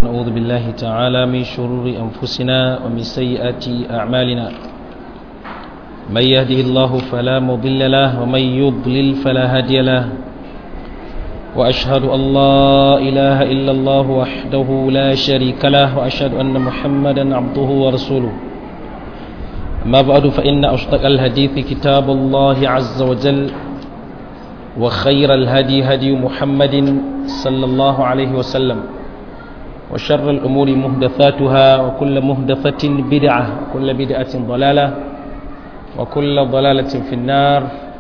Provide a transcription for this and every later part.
نعوذ بالله تعالى من شرور أنفسنا ومن سيئات أعمالنا من يهده الله فلا مضل له ومن يضلل فلا هادي له وأشهد أن لا إله إلا الله وحده لا شريك له وأشهد أن محمدا عبده ورسوله ما بعد فإن أصدق الحديث كتاب الله عز وجل وخير الهدي هدي محمد صلى الله عليه وسلم وشر الأمور مهدثاتها وكل مهدثة بدعة وكل بدعة ضلالة وكل ضلالة في النار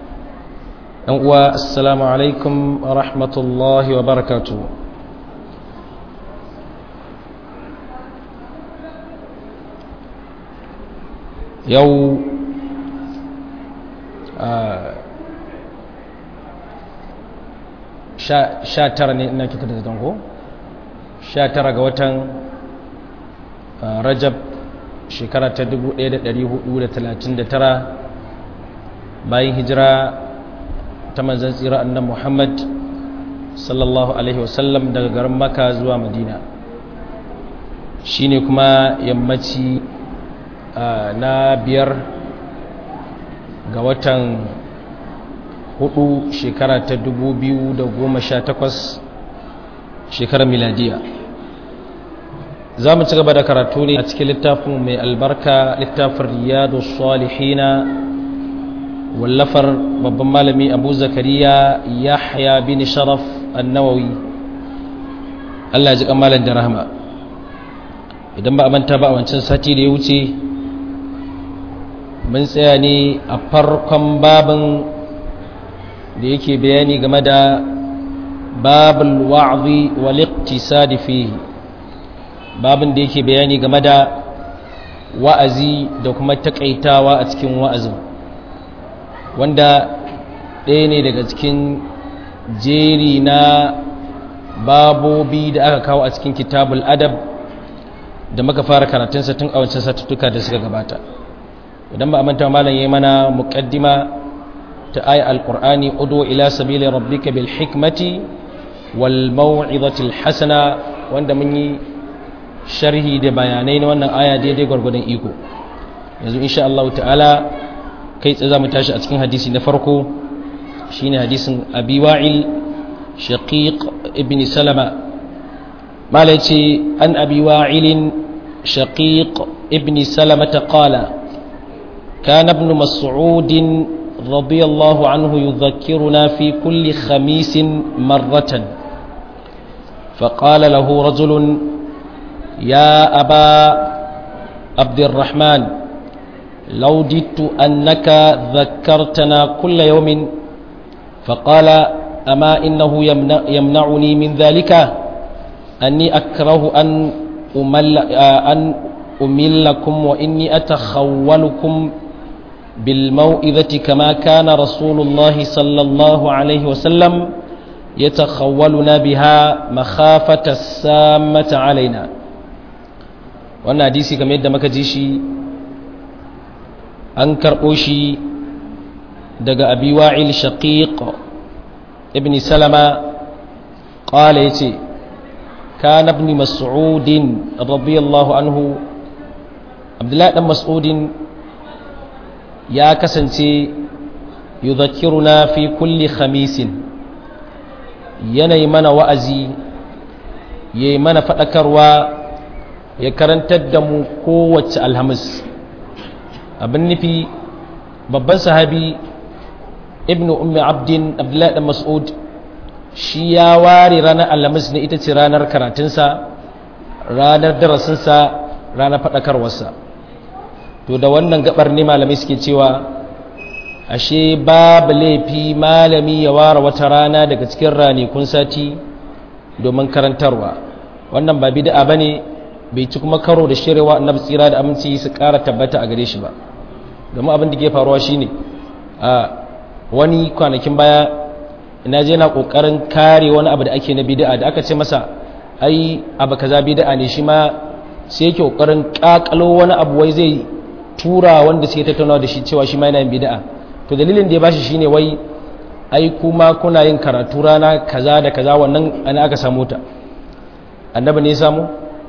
والسلام عليكم ورحمة الله وبركاته يو آه sha tara ne ina kika da zango sha tara ga watan rajab shekara ta 1439 bayan hijira ta manzan tsira annan muhammad sallallahu alaihi wasallam daga garin maka zuwa madina shine kuma yammaci na biyar ga watan hudu shekara ta dubu biyu da goma sha takwas shekarar miladiya za mu ci gaba da karatu ne a cikin littafin mai albarka littafin riyadu salihina wallafar babban malami abu zakariya yahya bin sharaf annawawi allah ya ji kamalan da rahama idan ba a manta ba a wancan sati da ya wuce mun tsaya ne a farkon babin da yake bayani game da babul wa'zi wal iqtisadi fihi babin da yake bayani game da wa'azi da kuma takaitawa a cikin wa'azin wanda ɗaya ne daga cikin jeri na babobi da aka kawo a cikin kitabul adab da muka fara karatunsa tun a wancan satuttuka da suka gabata idan ba a manta malam yayi mana muqaddima ta aya alqur'ani udu ila sabili rabbika bil hikmati wal maw'izati al hasana wanda mun yi sharhi da bayanai na wannan aya daidai gwargwadon iko yanzu insha Allah ta'ala kai tsaye za mu tashi a cikin hadisi na farko shine hadisin abi wa'il shaqiq ibn salama malai ce an abi wa'il shaqiq ibn salama ta qala كان ابن مسعود رضي الله عنه يذكرنا في كل خميس مرة فقال له رجل يا أبا عبد الرحمن لو جدت أنك ذكرتنا كل يوم فقال أما إنه يمنع يمنعني من ذلك أني أكره أن أمل أن أملكم وإني أتخولكم بالموئذة كما كان رسول الله صلى الله عليه وسلم يتخولنا بها مخافة السامة علينا wannan hadisi kamar yadda muka ji shi an karɓo shi daga abi wa'il shaqiq ibn salama qala yace kana ibn mas'ud radiyallahu anhu abdullahi dan mas'udin ya kasance yudhakkiruna fi kulli khamisin yanayi mana wa'azi yayi mana fadakarwa ya karantar da mu kowace alhamis abin nufi babban sahabi ibnu ummi abdin abdullahi dan mas'ud shi ya ware ranar alhamis ne ita ce ranar karatunsa ranar darasinsa ranar fadakarwarsa to da wannan gabar ne malamai suke cewa ashe babu laifi malami ya ware wata rana daga cikin ranakun sati domin karantarwa wannan ba bid'a bane bai ci kuma karo da shirewa annabi tsira da aminci su ƙara tabbata a gare shi ba domin abin da ke faruwa shine a wani kwanakin baya ina je na kokarin kare wani abu da ake na bid'a da aka ce masa ai abu kaza bid'a ne shi ma sai yake kokarin kakalo wani abu wai zai tura wanda suke tattaunawa da shi cewa shi ma yana yin bid'a to dalilin da ya bashi shine wai ai kuma kuna yin karatu rana kaza da kaza wannan ana aka samu ta annabi ne ya samu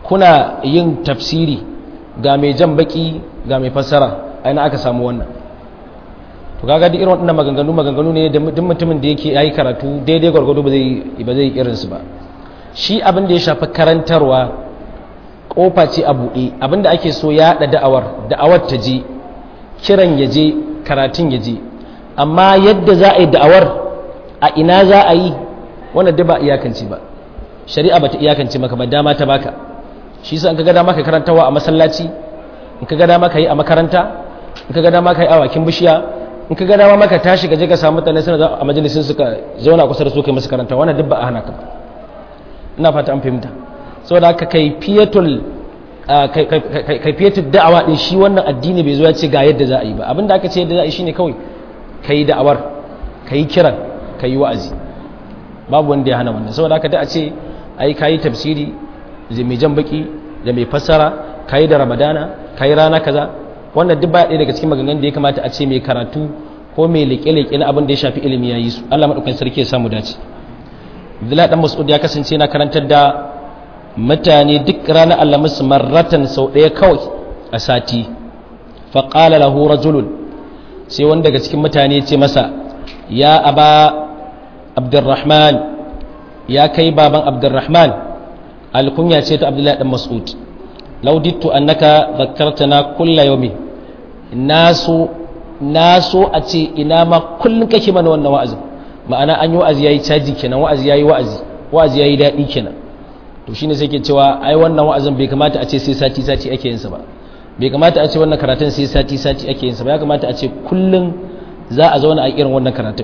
kuna yin tafsiri ga mai jan baki ga mai fassara aina aka samu wannan to kaga duk irin waɗannan maganganu maganganu ne da duk mutumin da yake yayi karatu daidai gwargwado ba zai ba zai irin su ba shi abin da ya shafi karantarwa kofa ce a buɗe abin da ake so ya haɗa da'awar da'awar ta je kiran ya je karatun ya je amma yadda za a yi da'awar a ina za a yi wannan duk ba iyakance ba shari'a bata iyakance maka ba dama ta baka shi yasa in ka ga dama ka karantawa a masallaci in ka ga dama ka yi a makaranta in ka ga dama ka yi a wakin bishiya in ka ga dama maka tashi ka je ka samu mutane suna a majalisin suka zauna kusa da su kai masu karanta wannan duk ba a hana ka ba ina fata an fahimta saboda haka kaifiyatul kaifiyatul da'awa din shi wannan addini bai zo ya ce ga yadda za a yi ba abinda aka ce yadda za a yi shine kawai kai da'awar kai kiran kai wa'azi babu wanda ya hana wannan saboda haka da a ce ai kayi tafsiri da mai jan baki da mai fassara kayi da ramadana kayi rana kaza wannan duk ba ɗaya daga cikin maganganun da ya kamata a ce mai karatu ko mai leƙe-leƙe na abin da ya shafi ilimi ya yi su Allah maɗaukan sarki ya samu dace Abdullahi dan Mas'ud ya kasance na karantar da mutane duk ranar Alhamis marratan sau ɗaya kawai a sati fa qala lahu rajulun sai wani daga cikin mutane ya ce masa ya aba Abdurrahman ya kai baban Abdurrahman alkunya ce ta Abdullahi dan Mas'ud laudittu annaka zakkartana kulla yawmi naso naso a ce ina ma kullun kake mana wannan wa'azin ma'ana an yi wa'azi yayi caji kenan wa'azi yayi wa'azi wa'azi yayi dadi kenan to shine sai ke cewa ai wannan wa'azin bai kamata a ce sai sati sati ake yin sa ba bai kamata a ce wannan karatun sai sati sati ake yin sa ba ya kamata a ce kullun za a zauna a irin wannan karatun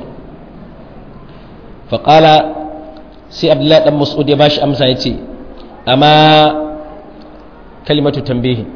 fa qala sai abdullahi dan mas'ud ya bashi amsa yace amma kalimatu tambihi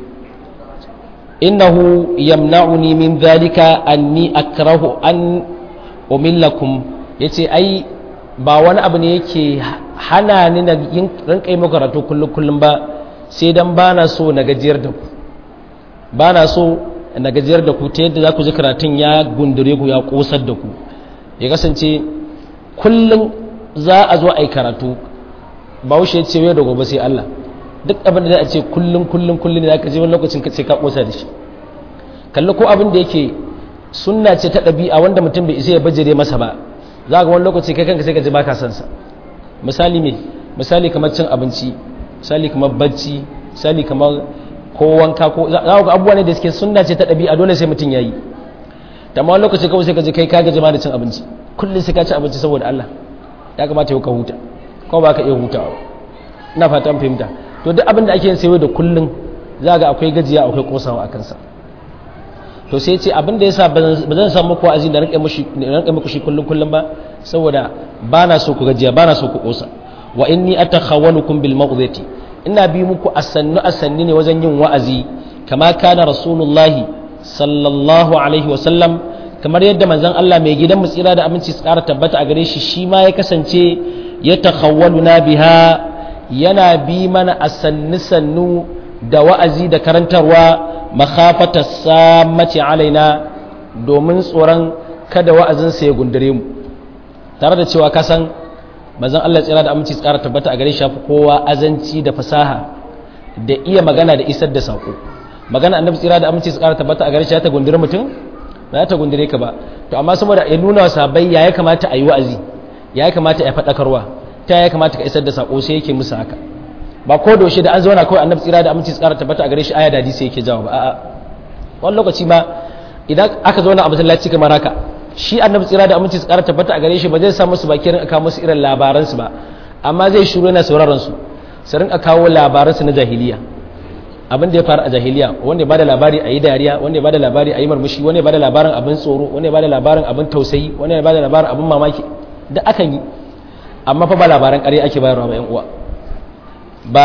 innahu yamna'uni min dhalika anni akrahu an umillakum yace ai ba wani abu ne yake hana ni na yin rinkai muku karatu kullum kullum ba sai dan bana so na gajiyar da ku bana so na gajiyar da ku ta yadda za ku ji karatun ya gundure ku ya kosar da ku ya kasance kullum za a zo a yi karatu ba wuce ce yau da gobe sai Allah duk abin da za a ce kullum kullum kullum da aka je wani lokacin ka ce ka kosa da shi kalli ko abin da yake sunna ce ta ɗabi'a wanda mutum bai isa ya bajire masa ba za ga wani lokaci kai kanka sai ka ji baka san sa misali me misali kamar cin abinci misali kamar bacci misali kamar ko wanka ko za ga abubuwa ne da suke sunna ce ta ɗabi'a dole sai mutum yayi amma wani lokaci kawai sai ka ji kai ka gaji ma da cin abinci kullum sai ka ci abinci saboda Allah ya kamata yau ka huta ko ba ka iya hutawa ina fatan fahimta to duk abin da ake yin sayo da kullun za ga akwai gajiya akwai kosawa a kansa to sai ce abin da yasa ba zan samu muku wa'azi da rinka mushi rinka muku shi kullun kullun ba saboda bana so ku gajiya bana so ku kosa wa inni atakhawalukum bil mawdhati ina bi muku asannu asanni ne wajen yin wa'azi kama kana rasulullahi sallallahu alaihi wa sallam kamar yadda manzon Allah mai gidan mu tsira da aminci su ƙara tabbata a gare shi shi ma ya kasance ya takhawwaluna biha yana bi mana a sannu da wa'azi da karantarwa makhafata samaci alaina domin tsoron kada wa'azinsa ya gundare mu tare da cewa kasan mazan Allah tsira da aminci tsara tabbata a gare shi kowa azanci da fasaha da iya magana da isar da saƙo magana annabi tsira da aminci tsara tabbata a gare shi ta gundure mutum ba ta gundure ka ba to amma saboda ya nuna wa sabai ya ya kamata a yi wa'azi ya ya kamata a faɗakarwa ta ya kamata ka isar da sako sai yake musu haka ba ko doshe da an zauna kawai annabi tsira da aminci tsara tabbata a gare shi aya da hadisi yake jawo ba a'a wani lokaci ma idan aka zauna a masallaci kamar haka shi annabi tsira da aminci tsara tabbata a gare shi ba zai sa musu bakin aka musu irin labaran su ba amma zai shiru yana sauraron su su rinka kawo labaran su na jahiliya abin da ya faru a jahiliya wanda ya bada labari a yi dariya wanda ya bada labari a yi marmushi wanda ya bada labarin abin tsoro wanda ya bada labarin abin tausayi wanda ya bada labarin abin mamaki da akan yi amma fa ba labaran ƙarya ake bayarwa ba 'yan uwa ba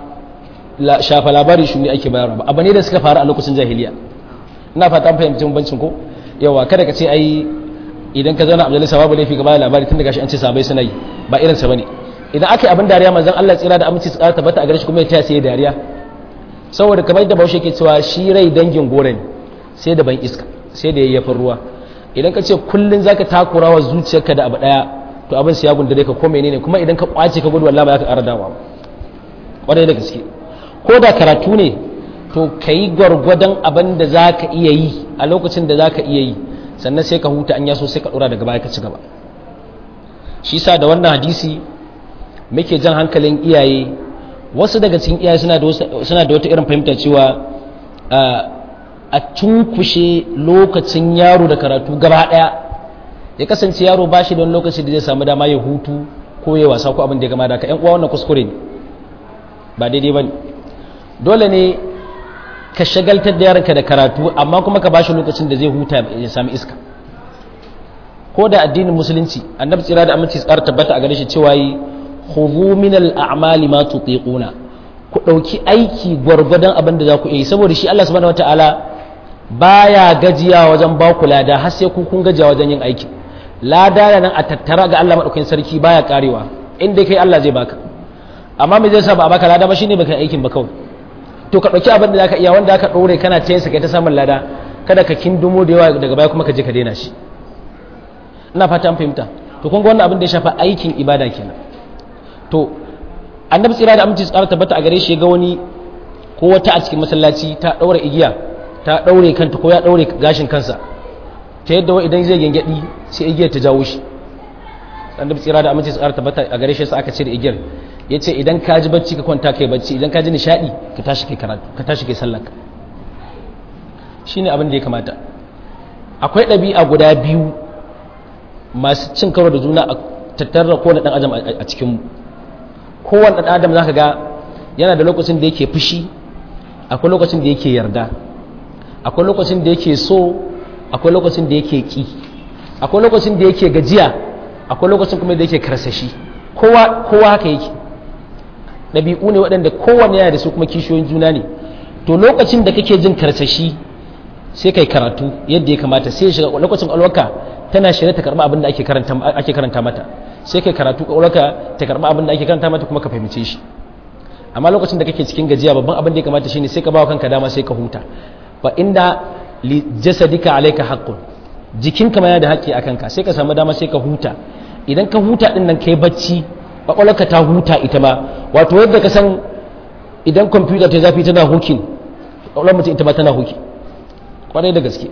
shafa labari shi ne ake bayarwa ba abu ne da suka faru a lokacin jahiliya ina fata an fahimci bambancin ko yawa kada ka ce ai idan ka zauna a majalisa babu laifi ka bayar labari tun da gashi an ce sabai suna yi ba irin sa bane idan aka yi abin dariya manzon Allah tsira da aminci tsara tabbata a gare shi kuma ya taya sai dariya saboda kamar yadda Bahaushe ke cewa shi rai dangin gore ne sai da ban iska sai da yayyafin ruwa idan ka ce kullun zaka takura wa zuciyarka da abu daya to abin sai ya gundare ka ko menene kuma idan ka kwace ka gudu wallahi ba za ka ƙara dawa kwarai da gaske ko da karatu ne to ka yi gwargwadon abin da za ka iya yi a lokacin da za ka iya yi sannan sai ka huta an yaso sai ka ɗora daga baya ka ci gaba shi sa da wannan hadisi muke jan hankalin iyaye wasu daga cikin iyaye suna da wata irin fahimta cewa a cunkushe lokacin yaro da karatu gaba ɗaya ya kasance yaro ba shi da wani lokaci da zai samu dama ya hutu ko ya wasa ko abin da ya gama da ka yan uwa wannan kuskure ne ba daidai ba ne dole ne ka shagaltar da yaranka da karatu amma kuma ka ba shi lokacin da zai huta ya sami iska ko da addinin musulunci annabi tsira da aminci tsara tabbata a gare shi cewa yi khudhu min al-a'mali ma tutiquna ku dauki aiki gwargwadon abin da za ku yi saboda shi Allah subhanahu wataala baya gajiya wajen ba ku lada har sai ku kun gajiya wajen yin aiki lada da nan a tattara ga Allah madaukakin sarki baya karewa inda kai Allah zai baka amma me zai sa ba a baka lada ba shine baka aikin ba kawai to ka dauki abin da zaka iya wanda aka dore kana ta yin sa kai ta samun lada kada ka kindumo da yawa daga baya kuma ka je ka daina shi ina fata an fahimta to kun ga wannan abin da ya shafa aikin ibada kenan to annabi tsira da aminci tsara tabbata a gare shi ga wani ko wata a cikin masallaci ta daura igiya ta daure kanta ko ya daure gashin kansa ta yadda wa idan zai gengedi sai igiyar ta jawo shi annabi tsira da aminci tsara tabbata a gare shi sai aka ce da igiyar yace idan ka ji bacci ka kwanta kai bacci idan ka ji nishadi ka tashi kai karatu ka tashi kai sallar ka shine abin da ya kamata akwai ɗabi'a guda biyu masu cin karo da juna a tattara kowane ɗan adam a cikinmu kowane ɗan adam za ka ga yana da lokacin da yake fushi akwai lokacin da yake yarda akwai lokacin da yake so akwai lokacin da yake ƙi akwai lokacin da yake gajiya akwai lokacin kuma da yake karsashi kowa kowa haka yake ɗabi'u ne waɗanda kowanne yana da su kuma kishiyoyin juna ne to lokacin da kake jin karsashi sai kai karatu yadda ya kamata sai shiga lokacin alwaka tana shirye ta karɓi abin da ake karanta ake karanta mata sai kai karatu alwaka ta karɓi abin da ake karanta mata kuma ka fahimce shi amma lokacin da kake cikin gajiya babban abin da ya kamata shine sai ka bawa kanka dama sai ka huta fa inda li jasadika alayka haqqun jikinka ma yana da haƙƙi akan ka sai ka samu dama sai ka huta idan ka huta din nan kai bacci kwakwalwarka ta huta ita ma wato yadda ka san idan kwamfuta ta zafi tana hukin kwakwalwar mutum ita ma tana huki kwarai da gaske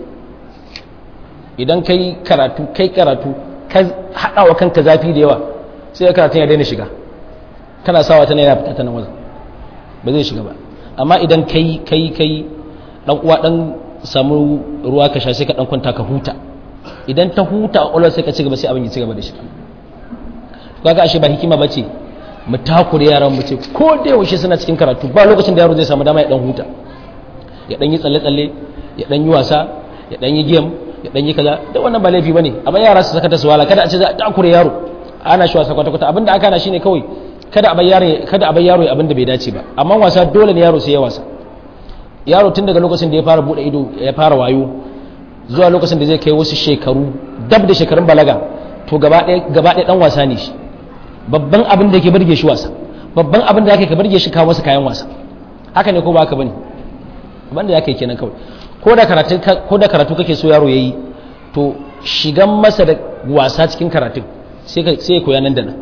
idan kai karatu kai karatu ka haɗa wa kanka zafi da yawa sai karatun ya daina shiga kana sawa tana yana fita ta nan wajen ba zai shiga ba amma idan kai kai kai dan uwa dan samu ruwa ka sha sai ka dan kwanta ka huta idan ta huta a ƙwalar sai ka ci gaba sai abin ya ci gaba da shi kaga ashe ba hikima bace mu takure yaran mu ce ko da yaushe suna cikin karatu ba lokacin da yaro zai samu dama ya dan huta ya dan yi tsalle tsalle ya dan yi wasa ya dan yi game ya dan yi kaza da wannan ba laifi bane amma yara su saka ta suwala kada a ce za a takure yaro ana shi wasa kwata kwata abinda aka na shine kawai kada a bar yaro kada a bar yaro abinda bai dace ba amma wasa dole ne yaro sai ya wasa yaro tun daga lokacin da ya fara bude ido ya fara wayo zuwa lokacin da zai kai wasu shekaru dab da shekarun balaga to gaba ɗaya gaba ɗaya dan wasa ne shi babban abin da yake burge shi wasa babban abin da yake ka burge shi kawo masa kayan wasa haka ne ko ba haka bane abin da yake kenan kawai ko da karatu ko da karatu kake so yaro yayi to shigan masa da wasa cikin karatun sai ka sai koya nan da nan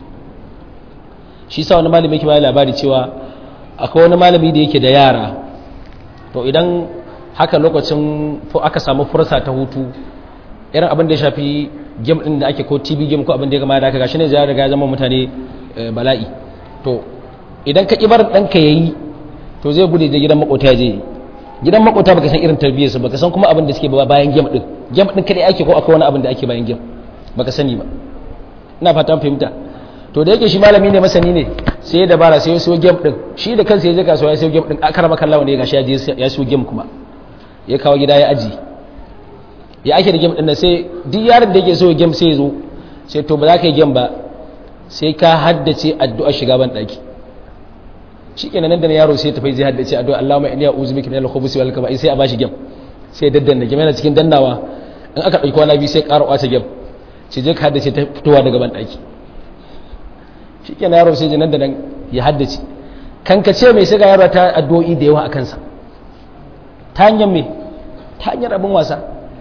shi sa wani malami yake bayar labari cewa akwai wani malami da yake da yara to idan haka lokacin aka samu fursa ta hutu irin abin da ya shafi game din da ake ko tv game ko abin da ya gama da aka gashi ne ya riga ya zama mutane bala'i to idan ka kibar ɗanka ya yi to zai gude da gidan makota ya je gidan makota baka san irin tarbiyyar su baka san kuma abin da suke bayan game din game din kadai ake ko akwai wani abin da ake bayan game baka sani ba ina fatan fahimta to da yake shi malami ne masani ne sai ya dabara sai ya siyo game din shi da kansa ya je kasuwa ya siyo game din akara makallawa ne gashi ya je ya siyo game kuma ya kawo gida ya aji ya ake da game din sai duk yaron da yake so game sai ya zo sai to ba za ka yi game ba sai ka haddace addu'a shiga ban daki shikenan nan da yaro sai tafi zai haddace addu'a Allahumma inni a'udhu bika minal khubuthi wal khaba'ith sai a bashi game sai daddanna game yana cikin dannawa in aka dauki wani biyu sai ƙara kwace game sai je ka haddace ta fitowa daga ban daki shikenan yaro sai nan da nan ya haddace kankace mai sai ga yaro ta addu'o'i da yawa a kansa ta hanyar me ta hanyar abin wasa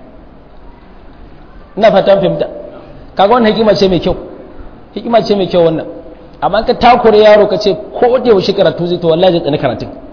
ina fatan fahimta kaga wannan hikima ce mai kyau hikima ce mai kyau wannan amma ka takure yaro ka ce ko da yaushe karatu zai to wallahi zai tsani karatun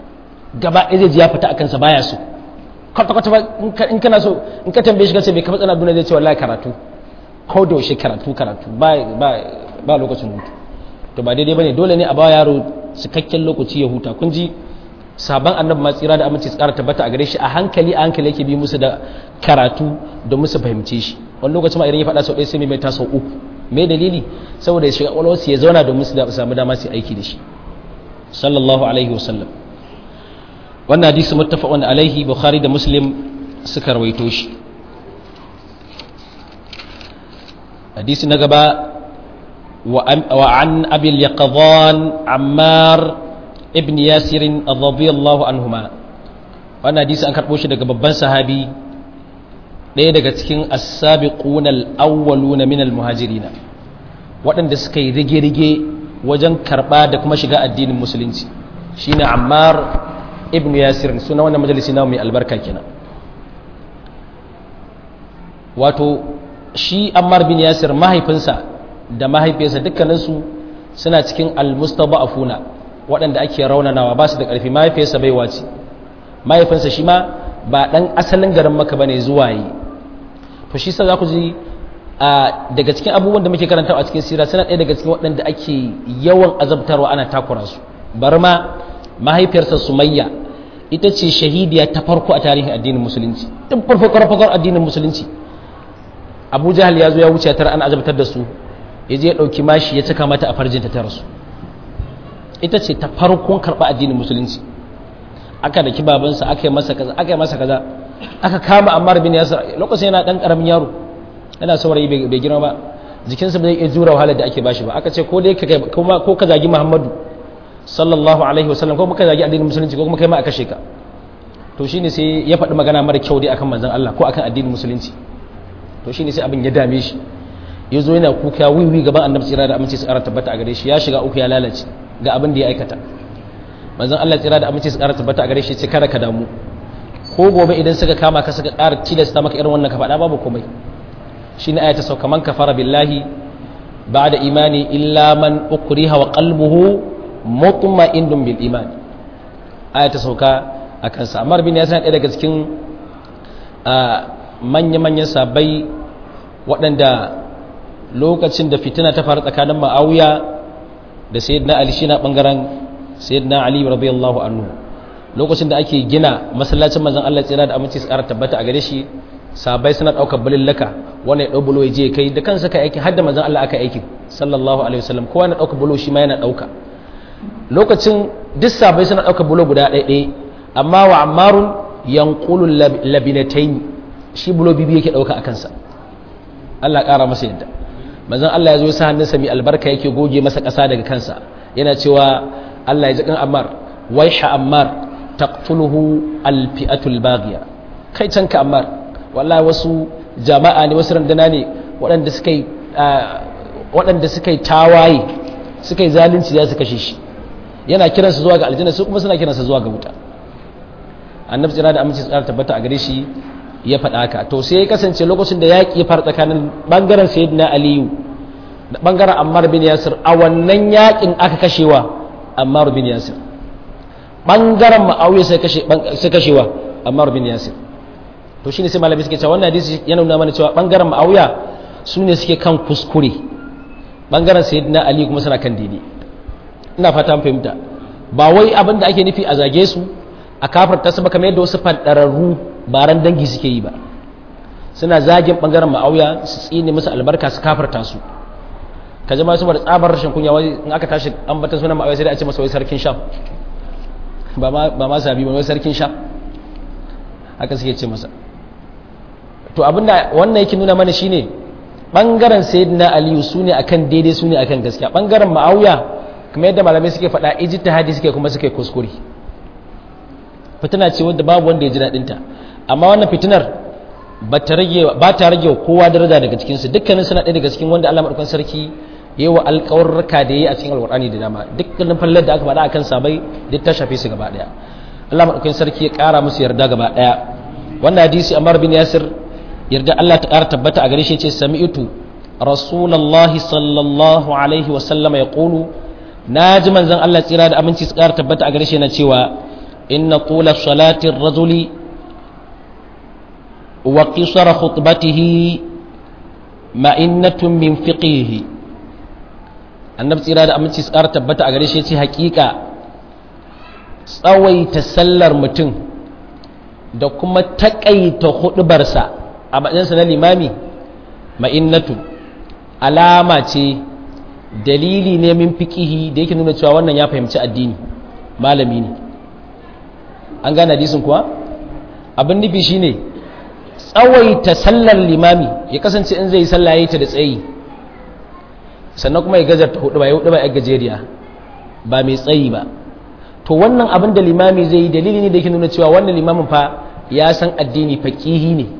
gaba ɗaya zai ji ya fita a kansa baya so kwata kwata in kana so in ka tambaye shi kace bai kafa tsana duniya zai ce wallahi karatu ko da yaushe karatu karatu ba ba ba lokacin hutu to ba daidai bane dole ne a ba yaro cikakken lokaci ya huta kun ji sabon annabi ma tsira da aminci tsara tabbata a gare shi a hankali a hankali yake bi musu da karatu da musu fahimce shi wani lokacin ma idan ya faɗa sau ɗaya sai mai mai sau uku me dalili saboda ya shiga ƙwaƙwalwarsu ya zauna domin su samu dama su aiki da shi sallallahu alaihi wasallam wannan hadisi muttafaqun alaihi bukhari da muslim suka rawaito shi hadisi na gaba wa an abil yaqdhan ammar ibn yasir radiyallahu anhuma wannan hadisi an karbo shi daga babban sahabi ɗaya daga cikin as-sabiqun al-awwaluna min al-muhajirina waɗanda suka yi rige-rige wajen karɓa da kuma shiga addinin musulunci shine ammar ibn yasir suna wannan majalisi na mai albarka kenan wato shi ammar bin yasir mahaifinsa da mahaifiyarsa dukkaninsu suna cikin almustaba'afuna waɗanda ake raunanawa ba su da ƙarfi mahaifiyarsa bai wace mahaifinsa shi ma ba ɗan asalin garin maka bane zuwa yi to shi sa za ku ji daga cikin abubuwan da muke karantawa a cikin sira suna ɗaya daga cikin waɗanda ake yawan azabtarwa ana takura su bar ma mahaifiyarsa sumayya ita ce shahidiya ta farko a tarihin addinin musulunci tun farko farkon addinin musulunci abu jahal ya zo ya wuce tara ana azabtar da su ya je ya ɗauki mashi ya cika mata a farjinta ta rasu ita ce ta farkon karɓa addinin musulunci aka da babansa aka yi masa kaza aka yi masa kaza aka kama ammar bin yasir lokacin yana ɗan ƙaramin yaro yana saurayi bai girma ba jikinsa bai iya jura wahalar da ake bashi ba aka ce ko dai ko ka zagi muhammadu sallallahu alaihi wasallam ko muka zagi addinin musulunci ko kuma kai ma aka sheka to shine sai ya faɗi magana mara kyau dai akan manzon Allah ko akan addinin musulunci to shine sai abin ya dame shi ya zo yana kuka wiwi gaban annabi tsira da aminci su ƙara tabbata a gare shi ya shiga uku ya lalace ga abin da ya aikata manzon Allah tsira da aminci su ƙara tabbata a gare shi ce kada ka damu ko gobe idan suka kama ka suka ƙara tilasta maka irin wannan ka faɗa babu komai shine aya ta sauka man kafara billahi ba'da imani illa man ukriha wa qalbuhu mutma'innun bil iman aya ta sauka a kansa Ammar bin Yasir ɗaya daga cikin manya-manyan sabai waɗanda lokacin da fitina ta faru tsakanin Ma'awiya da Sayyidina Ali shi na ɓangaren Sayyidina Ali radiyallahu anhu lokacin da ake gina masallacin manzon Allah tsira da aminci tsara tabbata a gare shi sabai suna ɗaukar bulillaka wani ya ɗau bulo ya je kai da kansa ka aiki har da manzon Allah aka aiki sallallahu alaihi wasallam kowa na ɗauka bulo shi ma yana ɗauka lokacin duk sabai suna ɗauka bulo guda ɗaya amma wa ammarun yanqulu labinatayn shi bulo bibi yake ɗauka a kansa Allah ƙara masa yadda manzon Allah ya zo sa hannunsa mai albarka yake goge masa ƙasa daga kansa yana cewa Allah ya ji kan ammar waiha ammar taqtuluhu alfi'atul baghiya kai canka ammar wallahi wasu jama'a ne wasu randana ne waɗanda suka yi waɗanda suka yi tawaye suka yi zalunci za su kashe shi yana kiransa zuwa ga aljanna su kuma suna kiransa zuwa ga wuta annabi tsira da aminci tsara tabbata a gare shi ya faɗa haka to sai ya kasance lokacin da yaƙi ya fara tsakanin bangaren sayyidina aliyu da bangaren ammar bin yasir a wannan yaƙin aka kashewa ammar bin yasir bangaren ma'awiya sai kashe sai kashewa ammar bin yasir to shine sai malami suke cewa wannan hadisi yana nuna mana cewa bangaren ma'awiya su ne suke kan kuskure bangaren sayyidina ali kuma suna kan daidai ina fata mun fahimta ba wai abin da ake nufi a zage su a kafarta su ba kamar yadda wasu fadararru baran dangi suke yi ba suna zagin bangaren ma'auya su tsine musu albarka su kafarta su ka jama su da tsabar rashin kunya wai in aka tashi ambatan sunan ma'auya sai da a ce masa wai sarkin sham ba ma sabi ba wai sarkin sham haka suke ce masa to abinda wannan yake nuna mana shine bangaren sayyidina aliyu su ne akan daidai su ne akan gaskiya bangaren ma'auya kamar yadda malamai suke faɗa ijtihadi suke kuma suke kuskure fitina ce wadda babu wanda ya ji daɗin ta amma wannan fitinar ba ta rage ba ta rage kowa daraja daga cikin su dukkanin suna ɗaya daga cikin wanda Allah madaukakin sarki yayi wa alƙawarraka da yayi a cikin alƙur'ani da dama dukkanin fallar da aka faɗa akan sabai duk ta shafe su gaba ɗaya Allah madaukakin sarki ya ƙara musu yarda gaba ɗaya wannan hadisi Ammar bin Yasir yarda Allah ta ƙara tabbata a gare shi ce sami'tu rasulullahi sallallahu alaihi wa sallama yaqulu naji manzon Allah tsira da aminci su ƙara tabbata a gare shi yana cewa inna tula salati rajuli wa qisara khutbatihi ma'innatun min fiqihi annabi tsira da aminci tsara tabbata a gare shi ce hakika tsawaita sallar mutum da kuma takaita hudubarsa a matsayinsa na limami ma'innatu alama ce dalili ne min fiqihi da yake nuna cewa wannan ya fahimci addini malami ne an gane hadisin kuwa abin nufi shine tsawaita sallar limami ya kasance in zai sallah yayi ta da tsayi sannan kuma ya gajarta hudu ba ya hudu ba ya gajeriya ba mai tsayi ba to wannan abin da limami zai yi dalili ne da yake nuna cewa wannan limamin fa ya san addini faqihi ne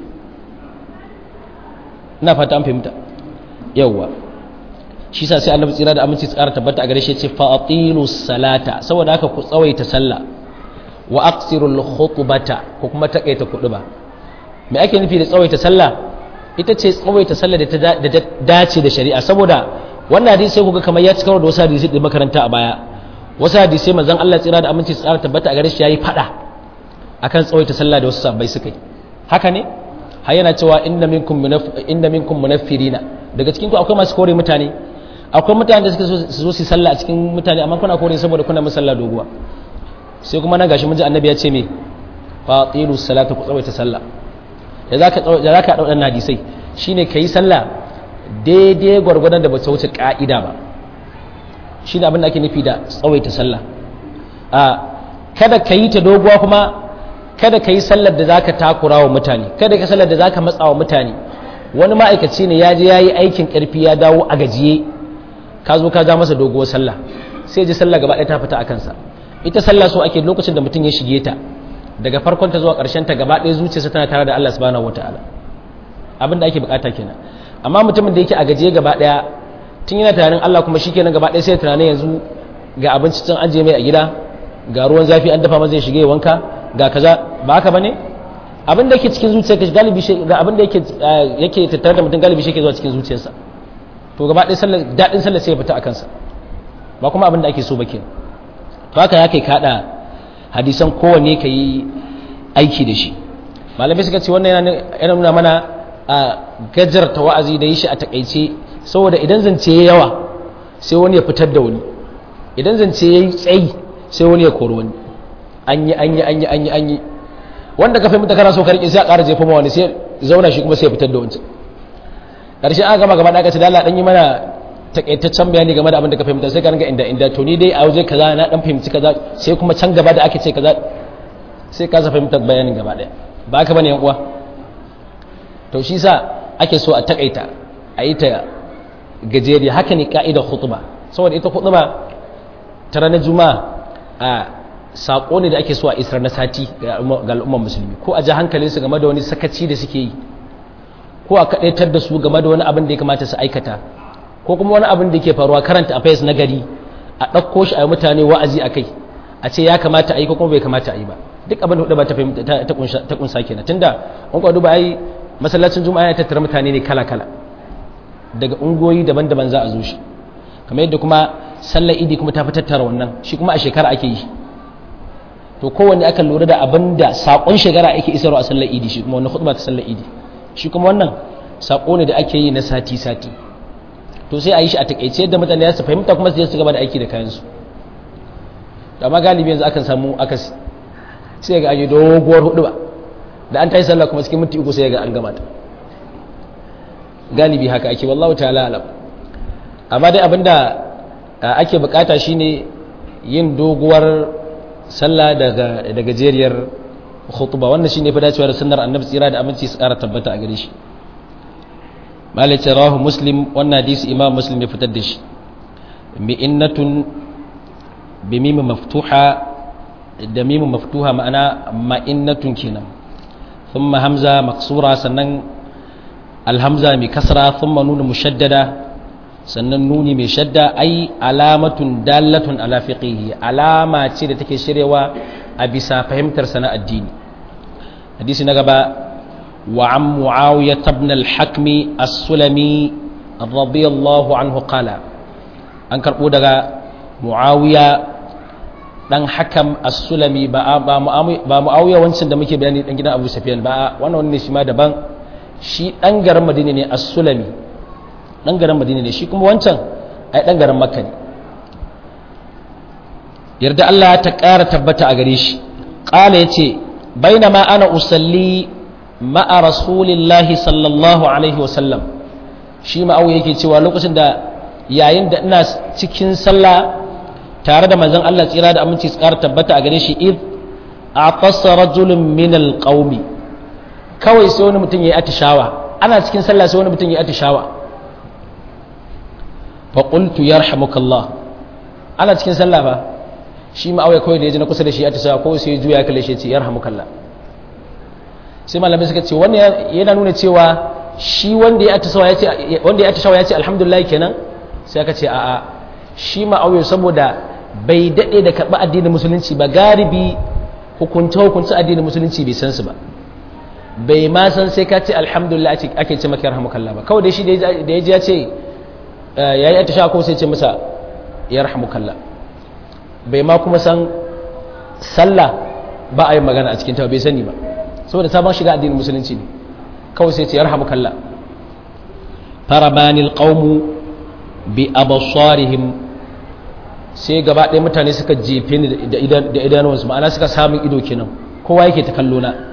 ina fata an fahimta yawwa shi sa sai annabi tsira da aminci tsara tabbata a gare shi ya ce fa'atilu salata saboda haka ku tsawaita sallah wa aqsirul khutbata ko kuma takaita kuduba me ake nufi da tsawaita sallah ita ce tsawaita sallah da ta dace da shari'a saboda wannan hadisi sai kuga kamar ya cikar da wasu hadisi da makaranta a baya wasu hadisi manzon Allah tsira da aminci tsara tabbata a gare shi yayi fada akan tsawaita sallah da wasu sabbai suka yi haka ne har yana cewa inna minkum inna minkum munaffirina daga cikin ku akwai masu kore mutane akwai mutane da suka su zo su sallah a cikin mutane amma kuna kore saboda kuna musalla doguwa sai kuma na gashi mun ji annabi ya ce me fatilu salata ku tsawaita sallah da zaka da zaka dau dan hadisai shine kai sallah daidai gwargwadon da ba ta wuce ka'ida ba shine abin da ake nufi da tsawaita sallah a kada ka yi ta doguwa kuma kada ka yi sallar da zaka takura wa mutane kada ka sallar da zaka matsa wa mutane wani ma'aikaci ne ya je ya yi aikin karfi ya dawo a gajiye ka zo ka ja masa doguwar sallah sai ji sallah gaba ɗaya ta fita a kansa ita sallah so ake lokacin da mutum ya shige ta daga farkon ta zuwa ƙarshen ta gaba ɗaya zuciyarsa tana tare da Allah subhanahu wataala abin da ake bukata kenan amma mutumin da yake a gajiye gaba ɗaya tun yana tunanin Allah kuma shikenan gaba ɗaya sai tunanin yanzu ga abinci can ajiye mai a gida ga ruwan zafi an dafa masa ya shige wanka ga kaza ba haka bane abin da yake cikin zuciyarka galibi shi ga abin da yake yake tattare da mutum galibi shi yake zuwa cikin zuciyarsa to gaba ɗaya sallar daɗin sallar sai ya fita a kansa ba kuma abin da ake so ba kenan to haka ya kai kaɗa hadisan kowanne ka yi aiki da shi malamai suka ce wannan yana nuna mana a gajarta wa'azi da yi shi a takaice saboda idan zance ya yawa sai wani ya fitar da wani idan zance ya yi tsayi sai wani ya kori wani an yi an yi an yi an yi an yi wanda ka fahimta kana so ka rike sai a ƙara jefa ma wani sai zauna shi kuma sai ya fitar da wancan ƙarshe aka gama gaba da aka ce da Allah dan yi mana takaitaccen bayani game da abin da ka fahimta sai ka ringa inda inda to ni dai a waje kaza na dan fahimci kaza sai kuma can gaba da ake ce kaza sai ka fahimta bayanin gaba daya ba ka bane yan uwa to shi sa ake so a takaita a yi ta gajeri haka ne ka'idar khutba saboda ita khutba ta ranar juma'a a sako ne da ake so a isar na sati ga al'ummar musulmi ko a ji hankalinsu game da wani sakaci da suke yi ko a kaɗaitar da su game da wani abin da ya kamata su aikata ko kuma wani abin da ke faruwa karanta affairs na gari a ɗauko shi a mutane wa'azi a kai a ce ya kamata a yi ko kuma bai kamata a yi ba duk abin da hudu ba ta kunsa kenan tunda an kwa duba ai masallacin juma'a ya tattara mutane ne kala kala daga ungoyi daban-daban za a zo shi kamar yadda kuma sallar idi kuma ta fi tattara wannan shi kuma a shekara ake yi to kowanne aka lura da abin da saƙon shekara ake isarwa a sallar idi shi kuma wannan khutba ta sallar idi shi kuma wannan saƙo ne da ake yi na sati-sati to sai a yi shi a takaice yadda mutane ya su fahimta kuma su su gaba da aiki da kayansu da amma galibi yanzu akan samu akasi sai ga aje doguwar hudu ba da an tayi sallah kuma cikin minti uku sai ga an gama ta galibi haka ake wallahu ta'ala alam amma dai abinda ake bukata shine yin doguwar sallah daga da gajeriyar khutba wannan shine fa dacewa da sunnar annabi tsira da aminci su kara tabbata a gare shi malik rawahu muslim wannan hadisi imam muslim ya fitar da shi mi'innatun bi mim maftuha da mim maftuha ma'ana ma'innatun kenan thumma hamza maksura sannan alhamza mai kasra thumma nunu mushaddada sannan nuni mai shadda ai alamatun dalatun ala fiqihi alama ce da take shiryawa a bisa fahimtar sana addini hadisi na gaba wa an muawiya ibn al-hakmi as-sulami radiyallahu anhu qala an karbo daga muawiya dan hakam as-sulami ba ba muawiya wancan da muke bayani dan gidan abu sufyan ba wannan wani ne shi ma daban shi dan garin madina ne as-sulami dan garin madina ne shi kuma wancan ai dan garin makka ne yarda Allah ta ƙara tabbata a gare shi qala yace bainama ana usalli ma'a rasulillahi sallallahu alaihi wasallam shi ma'awiya yake cewa lokacin da yayin da ina cikin sallah tare da manzon Allah tsira da aminci tsara tabbata a gare shi id aqassa rajulun min alqaumi kawai sai wani mutum yayi atishawa ana cikin sallah sai wani mutum yayi atishawa fa qultu yarhamukallah ana cikin sallah ba shi ma awai kawai da yaji na kusa da shi atishawa ko sai juya ya kalle shi ya ce yarhamukallah sai malamai suka ce wannan yana nuna cewa shi wanda ya atishawa ya ce wanda ya atishawa ya ce alhamdulillah kenan sai aka ce a'a shi ma'auyo saboda bai daɗe da karɓi addinin musulunci ba galibi hukunce hukunce addinin musulunci bai san su ba bai ma san sai ka ce alhamdulillah ake ce maka yarhamukallah ba kawai dai shi da ya ji ya ce ya yi atisha ko sai ce masa yarhamukallah bai ma kuma san sallah ba a yi magana a cikin ta bai sani ba saboda sabon shiga addinin musulunci ne kawai sai ce yarhamukallah farabanil qaumu bi abasarihim sai gaba ɗaya mutane suka jefe ni da idanuwansu ma'ana suka samun ido kenan kowa yake ta kallo na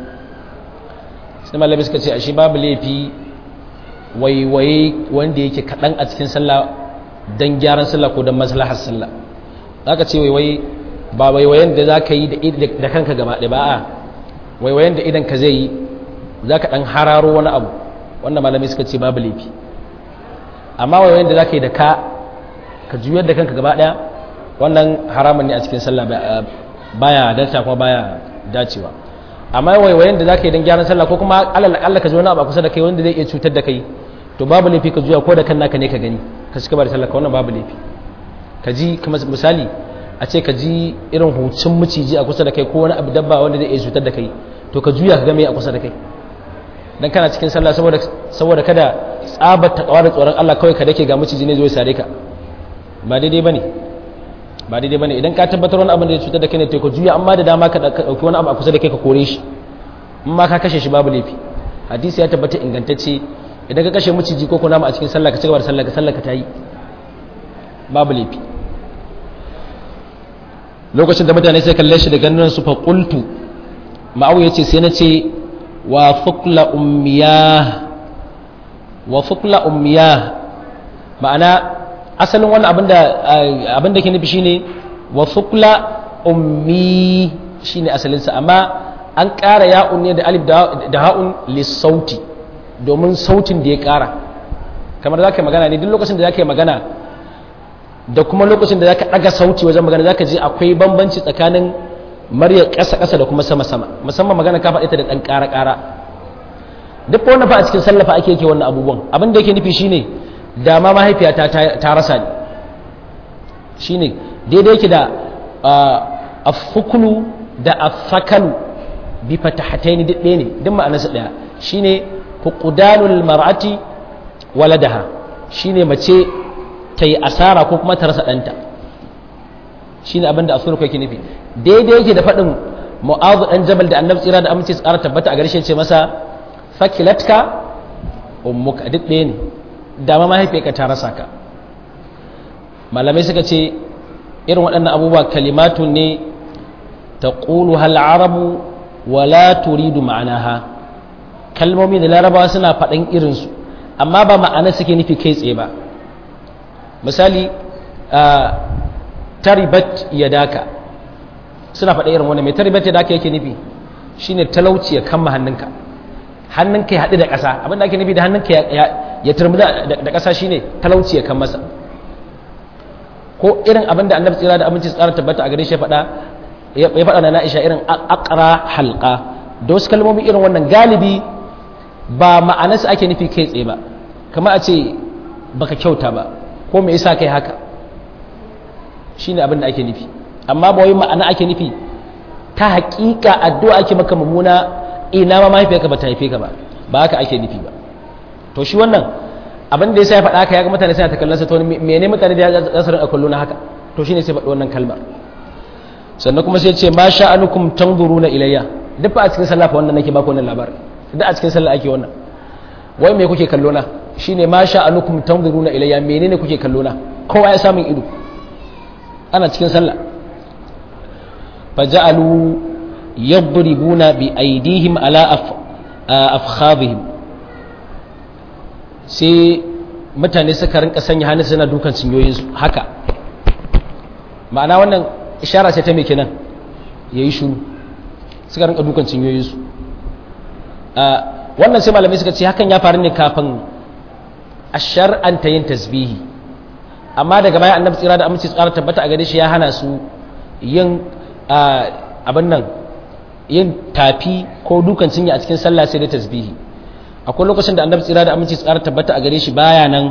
sai malami suka ce ashe babu laifi waiwaye wanda yake kaɗan a cikin sallah don gyaran sallah ko don maslahar sallah za ka ce waiwaye ba waiwayen da za ka yi da kanka gaba ɗaya ba a waiwayen da idan ka zai yi za ka ɗan hararo wani abu wannan malami suka ce babu laifi amma wayoyin da za ka yi da ka ka juyar da kanka gaba daya wannan haramun ne a cikin sallah baya dace kuma baya dacewa amma wayoyin da za ka yi don gyaran sallah ko kuma alal Allah ka ji wani abu a kusa da kai wanda zai iya cutar da kai to babu laifi ka juya ko da kan naka ne ka gani ka cika da sallah ka wannan babu laifi ka ji kamar misali a ce ka ji irin hucin miciji a kusa da kai ko wani abu dabba wanda zai iya cutar da kai to ka juya ka ga me a kusa da kai dan kana cikin sallah saboda saboda kada tsabar ta kawar tsoron Allah kawai ka dake ga miciji ne zo ya sare ka ba daidai bane ba daidai bane idan ka tabbatar wani abin da ya cutar da kai ne to ka juya amma da dama ka dauki wani abu a kusa da kai ka kore shi in ma ka kashe shi babu laifi hadisi ya tabbata ingantacce idan ka kashe miciji ko kunama a cikin sallah ka cigaba da sallah ka sallah ka tayi babu laifi lokacin da mutane sai kalle shi da ganin su fa qultu ma'awu yace sai na ce wa fukla ummiya wa fukla ummiya ma'ana asalin wannan abinda abinda ke nufi shine wa fukla ummi shine asalin sa amma an ƙara ya'un ne da alif da ha'un lissauti domin sautin da ya ƙara kamar zaka magana ne duk lokacin da zaka yi magana da kuma lokacin da zaka daga sauti wajen magana zaka ji akwai bambanci tsakanin murya ƙasa-ƙasa da kuma sama-sama musamman magana ka faɗi ta da ɗan ƙara-ƙara duk wannan fa a cikin sallafa ake yake wannan abubuwan abin da yake nufi shine da ma mahaifiyata ta rasa ni shine daidai yake da afukulu da afakalu bi fatahataini duk ɗaya ne duk ma'anarsa ɗaya shine fuqdanul mar'ati waladaha shine mace ta yi asara ko kuma ta rasa ɗanta shine abin da asurku yake nufi daidai yake da faɗin mu'azu ɗan jabal da annabi tsira da aminci tsara tabbata a garshe ce masa fakilatka ummuka duk ɗaya ne dama mahaifiyarka ta rasa ka malamai suka ce irin waɗannan abubuwa kalimatu ne ta ƙulu arabu wa la turidu ma'anaha kalmomi da larabawa suna faɗin irinsu amma ba ma'ana suke nufi kai tsaye ba misali taribat yadaka suna faɗa irin wani mai taribat yadaka yake nufi shine talauci ya kama hannunka hannunka ya haɗu da ƙasa abinda ake nufi da hannunka ya turmi da ƙasa shine talauci ya kan masa ko irin abinda annabi tsira da aminci tsara tabbata a gare shi faɗa ya faɗa na na'isha irin akara halka da wasu kalmomi irin wannan galibi ba ma'anarsa ake nufi kai tsaye ba kama a ce baka kyauta ba ko me yasa kai haka shine abin da ake nufi amma ba wai ma'ana ake nufi ta haƙiƙa addu'a ake maka mummuna ina ma mahaifiyarka ba ta haife ka ba ba haka ake nufi ba to shi wannan abin da yasa ya faɗa haka ya ga mutane suna ta kallon sa to mene mutane da za su rinka kallo na haka to shine sai faɗi wannan kalmar sannan kuma sai ce ma sha'anukum tanzuruna ilayya duk a cikin sallah fa wannan nake baku wannan labarin duk a cikin sallah ake wannan wai me kuke kallo na shine ma sha'anukum tanzuruna ilayya menene kuke kallo na kowa ya samun ido ana cikin sallah faja'alu yadribuna bi aydihim ala afkhadhihim sai mutane suka rinka sanya hannu suna dukan cinyoyinsu haka ma'ana wannan ishara ce ta mai kenan ya yi shuru suka rinka dukan cinyoyinsu wannan sai malamai suka ce hakan ya faru ne kafin a shar'anta yin tasbihi amma daga baya annabi tsira da amince tsara tabbata a gare shi ya hana su yin abin nan yin tafi ko dukan cinya a cikin sallah sai da tasbihi akwai lokacin da annabi tsira da aminci tsara tabbata a gare shi baya nan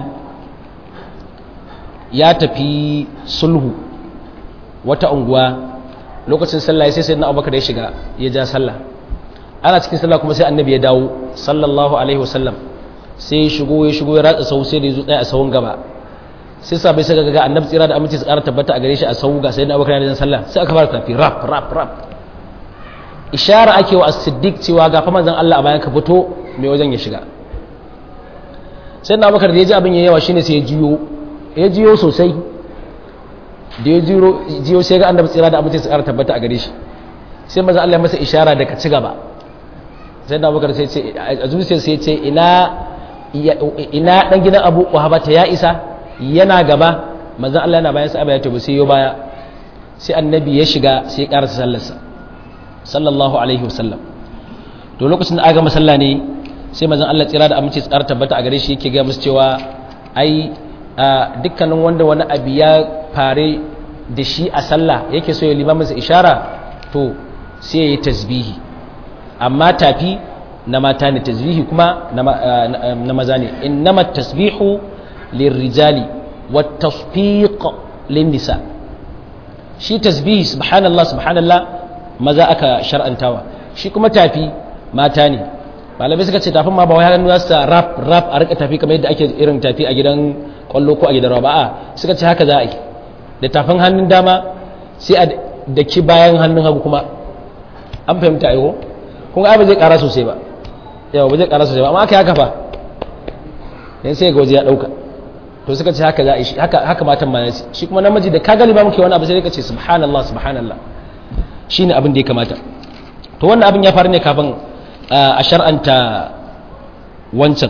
ya tafi sulhu wata unguwa lokacin sallah sai sai na abubakar ya shiga ya ja sallah ana cikin sallah kuma sai annabi ya dawo sallallahu alaihi wasallam sai ya shigo ya shigo ya ratsa sau sai da ya zo tsaya a sahun gaba sai sabai suka ga annabi tsira da aminci tsara tabbata a gare shi a sau ga sai na abubakar ya sallah sai aka fara tafi rap rap rap ishara ake wa as-siddiq cewa ga fa manzon Allah a bayan ka fito mai wajen ya shiga sai na bakar da ya ji abin ya yawa shine sai ya jiyo ya jiyo sosai da ya jiyo sai ga annabi tsira da amince su ƙara tabbata a gare shi sai manzon Allah ya masa ishara da ka ci gaba sai na bakar sai ce a zuciyar sai ce ina ina dan gidan Abu Quhabata ya isa yana gaba manzon Allah yana bayan sa ya tabu sai yo baya sai annabi ya shiga sai ya ƙarasa sallarsa sallallahu alaihi wasallam to lokacin da aga masalla ne sai mazan Allah tsira da amince tsara tabbata a gare shi yake ga musu cewa ai dukkanin wanda wani abu ya fare da shi a sallah yake so ya lima masa ishara to sai ya yi tasbihi amma tafi na mata ne tasbihi kuma na maza ne innama tasbihu lirrijali wa tasfiq lin nisa shi tasbihi subhanallah subhanallah maza aka shar'antawa shi kuma tafi mata ne malamai suka ce tafin ma ba wai hannu sa rap rap a rika tafi kamar yadda ake irin tafi a gidan kwallo ko a gidan rawa a suka ce haka za a yi da tafin hannun dama sai a daki bayan hannun hagu kuma an fahimta aiko kun ga ba zai kara sosai ba yawa ba zai kara sosai ba amma aka yi haka fa yan sai ga waje ya dauka to suka ce haka za a yi haka haka matan ma shi kuma namiji da ka galiba muke wani abu sai ka ce subhanallah subhanallah shine abin da ya kamata to wannan abin ya faru ne kafin a shar'anta wancan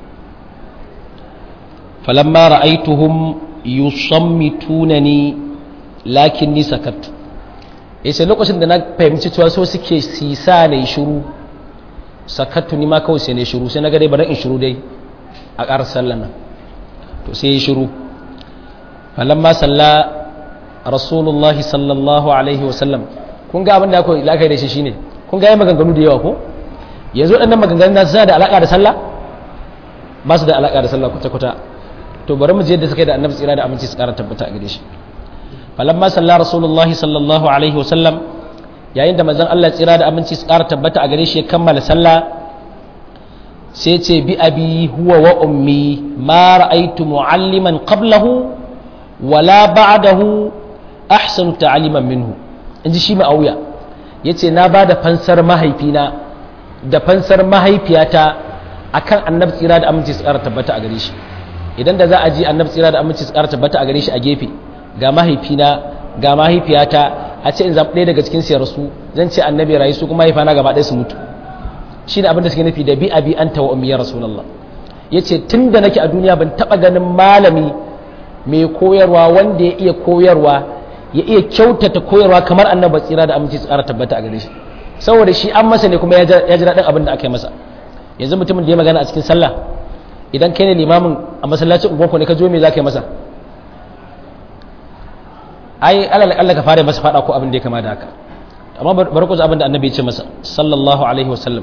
falamma ra'aituhum yusammitunani lakinni sakattu yace lokacin da na fahimci cewa so suke sisa ne shiru sakattu ni ma kawai sai ne shiru sai na ga dai bari in shiru dai a ƙarar sallan nan to sai ya shiru falamma salla rasulullahi sallallahu alaihi wasallam kun ga abin da aka la'akari da shi shine kun ga yi maganganu da yawa ko yanzu waɗannan maganganun na suna da alaƙa da sallah ba su da alaƙa da sallah kwata-kwata to bari mu je yadda suka yi da annabi tsira da aminci su ƙara tabbata a gare shi falamma salla rasulullahi sallallahu alaihi wasallam yayin da manzon Allah tsira da aminci su ƙara tabbata a gare shi ya kammala sallah sai ce bi abi huwa wa ummi ma ra'aytu mu'alliman qablahu wala ba'dahu ahsanu ta'aliman minhu inji shi ma'auya yace na bada fansar mahaifina da fansar mahaifiyata akan annabi tsira da aminci tsara tabbata a gare shi idan da za a ji annabi tsira da aminci tsara tabbata a gare shi a gefe ga mahaifina ga mahaifiyata a ce in zaɓi ɗaya daga cikin siyar su zan ce annabi rayu su kuma mahaifana gaba ɗaya su mutu shi ne abin da suke nufi da bi abi anta wa ummi ya rasulullah yace tun da nake a duniya ban taɓa ganin malami mai koyarwa wanda ya iya koyarwa ya iya kyautata koyarwa kamar annabi tsira da aminci tsara tabbata a gare shi saboda shi an masa ne kuma ya ji daɗin abin da aka yi masa yanzu mutumin da ya magana a cikin sallah idan kai ne limamin a masallacin unguwanku ne ka zo me za ka yi masa ai Allah ka fara masa faɗa ko abin da ya kama da haka amma bari ku ji abin da annabi ya ce masa sallallahu alaihi wasallam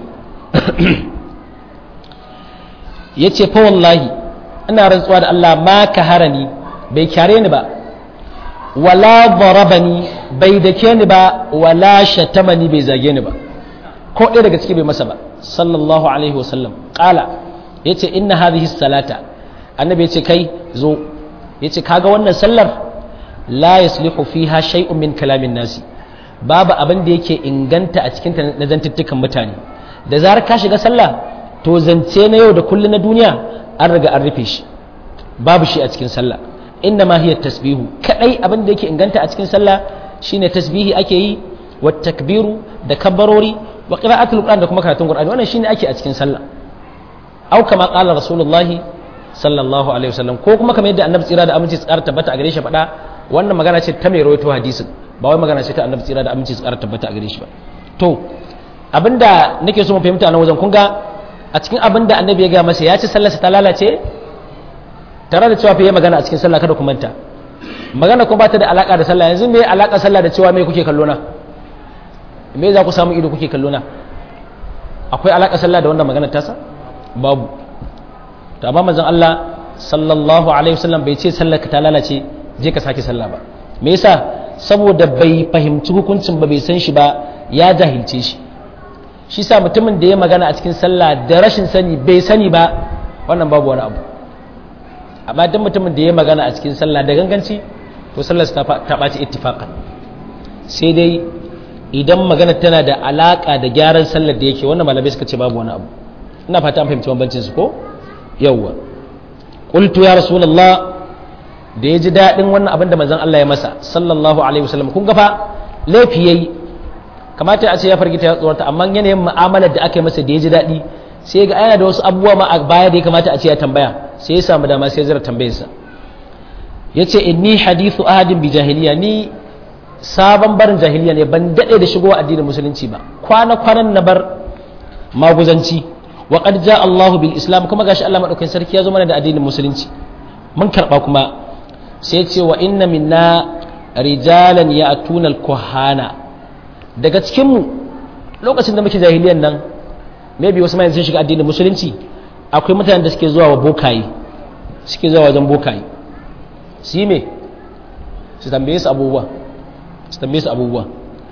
ya ce fa wallahi ina rantsuwa da Allah ma ka harani bai kyare ni ba wala darabani bai dake ni ba wala shatamani bai zage ni ba ko ɗaya daga ciki bai masa ba sallallahu alaihi wasallam qala yace inna hadhihi salata annabi yace kai zo yace kaga wannan sallar la yaslihu fiha shay'un min kalamin nasi babu abin da yake inganta a cikin na zantuttukan mutane da zarar ka shiga sallah to zance na yau da kullum na duniya an riga an rufe shi babu shi a cikin sallah inna ma hiya tasbihu kadai abin da yake inganta a cikin sallah shine tasbihi ake yi wa takbiru da kabbarori wa qira'atul qur'an da kuma karatun qur'ani wannan shine ake a cikin sallah au kama qala rasulullahi sallallahu alaihi wasallam ko kuma kamar yadda annabi tsira da aminci tsara tabbata a gare shi faɗa wannan magana ce ta mai rawaito hadisin ba wai magana ce ta annabi tsira da aminci tsara tabbata a gare shi ba to abinda nake so mu fahimta nan wajen kun ga a cikin abinda annabi ya ga masa ya ci sallarsa ta lalace tare da cewa fa magana a cikin sallah kada ku manta magana kuma ba ta da alaka da sallah yanzu me alaka sallah da cewa me kuke kallo na me za ku samu ido kuke kallo na akwai alaka sallah da wannan magana tasa babu to amma manzon Allah sallallahu alaihi wasallam bai ce sallar ka ta lalace je ka sake sallah ba me yasa saboda bai fahimci hukuncin ba bai san shi ba ya jahilce shi shi sa mutumin da ya magana a cikin sallah da rashin sani bai sani ba wannan babu wani abu amma duk mutumin da ya magana a cikin sallah da ganganci to sallar ta ɓaci ittifaqan sai dai idan magana tana da alaka da gyaran sallar da yake wannan malamai suka ce babu wani abu ina fata an fahimci bambancin su ko yawwa qultu ya rasulullah da ya ji daɗin wannan abin da manzon Allah ya masa sallallahu alaihi wasallam kun ga fa laifi yayi kamata a ce ya fargita ya tsorata amma yanayin mu'amalar da aka yi masa da ya ji daɗi sai ga yana da wasu abubuwa ma a baya da ya kamata a ce ya tambaya sai ya samu dama sai ya zira tambayarsa ya ce inni hadithu ahadin bi jahiliya ni sabon barin jahiliya ne ban daɗe da shigowa addinin musulunci ba kwana kwanan na bar maguzanci wa qad ja Allahu bil islam kuma gashi Allah madaukakin sarki ya zo mana da addinin musulunci mun karba kuma sai ya ce wa inna minna rijalan ya'tuna al kuhana daga cikin mu lokacin da muke jahiliyan nan maybe wasu mai sun shiga addinin musulunci akwai mutanen da suke zuwa wa bokaye suke zuwa wajen bokaye su yi me su tambaye su abubuwa su tambaye su abubuwa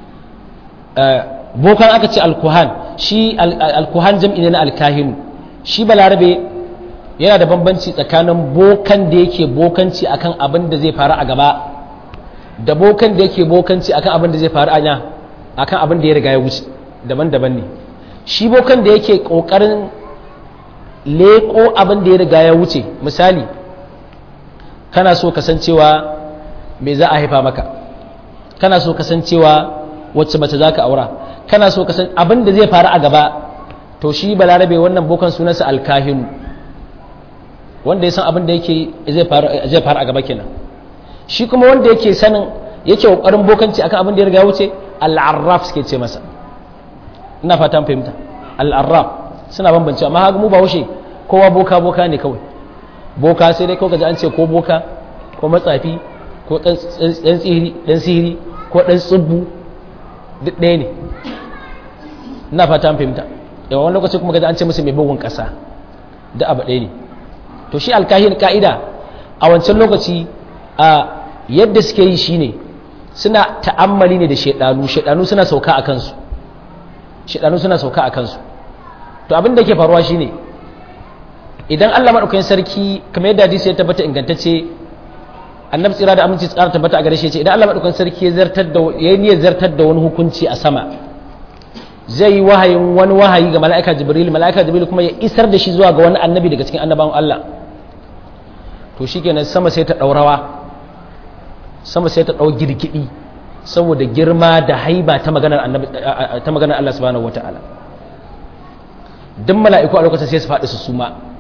bokan aka ce alkuhan shi alkuhan jam'i ne na alkahinu shi balarabe yana da bambanci tsakanin bokan da yake bokanci akan abin da zai faru a gaba da bokan da yake bokanci akan abin da zai faru a akan abin da ya riga ya wuce daban-daban ne shi bokan da yake kokarin leko abin da ya riga ya wuce misali kana so kasancewa me za a haifa maka kana so kasancewa wacce mace za ka aura kana so kasan abin da zai faru a gaba to shi balarabe wannan bokan sunansa alkahinu wanda ya san abin da yake zai faru a gaba kenan shi kuma wanda yake sanin yake kokarin bokanci akan abin da ya riga wuce al'arraf suke ce masa ina fatan fahimta al'arraf suna bambance amma haka mu ba haushe kowa boka boka ne kawai boka sai dai kawai an ce ko boka ko matsafi ko dan sihiri ko dan tsubbu duk ɗaya ne ina fatan fahimta yawan wani lokaci kuma gaji an ce musu mai bugun ƙasa da abu ɗaya ne to shi alkahin ka'ida a wancan lokaci a yadda suke yi shine suna ta'ammali ne da shaidanu shaidanu suna sauka a kansu shaidanu suna sauka a kansu to abin da ke faruwa shine idan Allah madaukakin sarki kamar yadda hadisi ya tabbata ingantacce annabi tsira da aminci tsara tabbata a gare shi ce idan Allah madaukakin sarki ya zartar da ya niyyar zartar da wani hukunci a sama zai yi wahayin wani wahayi ga mala'ika jibril mala'ika jibril kuma ya isar da shi zuwa ga wani annabi daga cikin annabawan Allah to shikenan sama sai ta daurawa sama sai ta dau girgidi saboda girma da haiba ta maganar annabi ta maganar Allah subhanahu wataala duk mala'iku a lokacin sai su faɗi su suma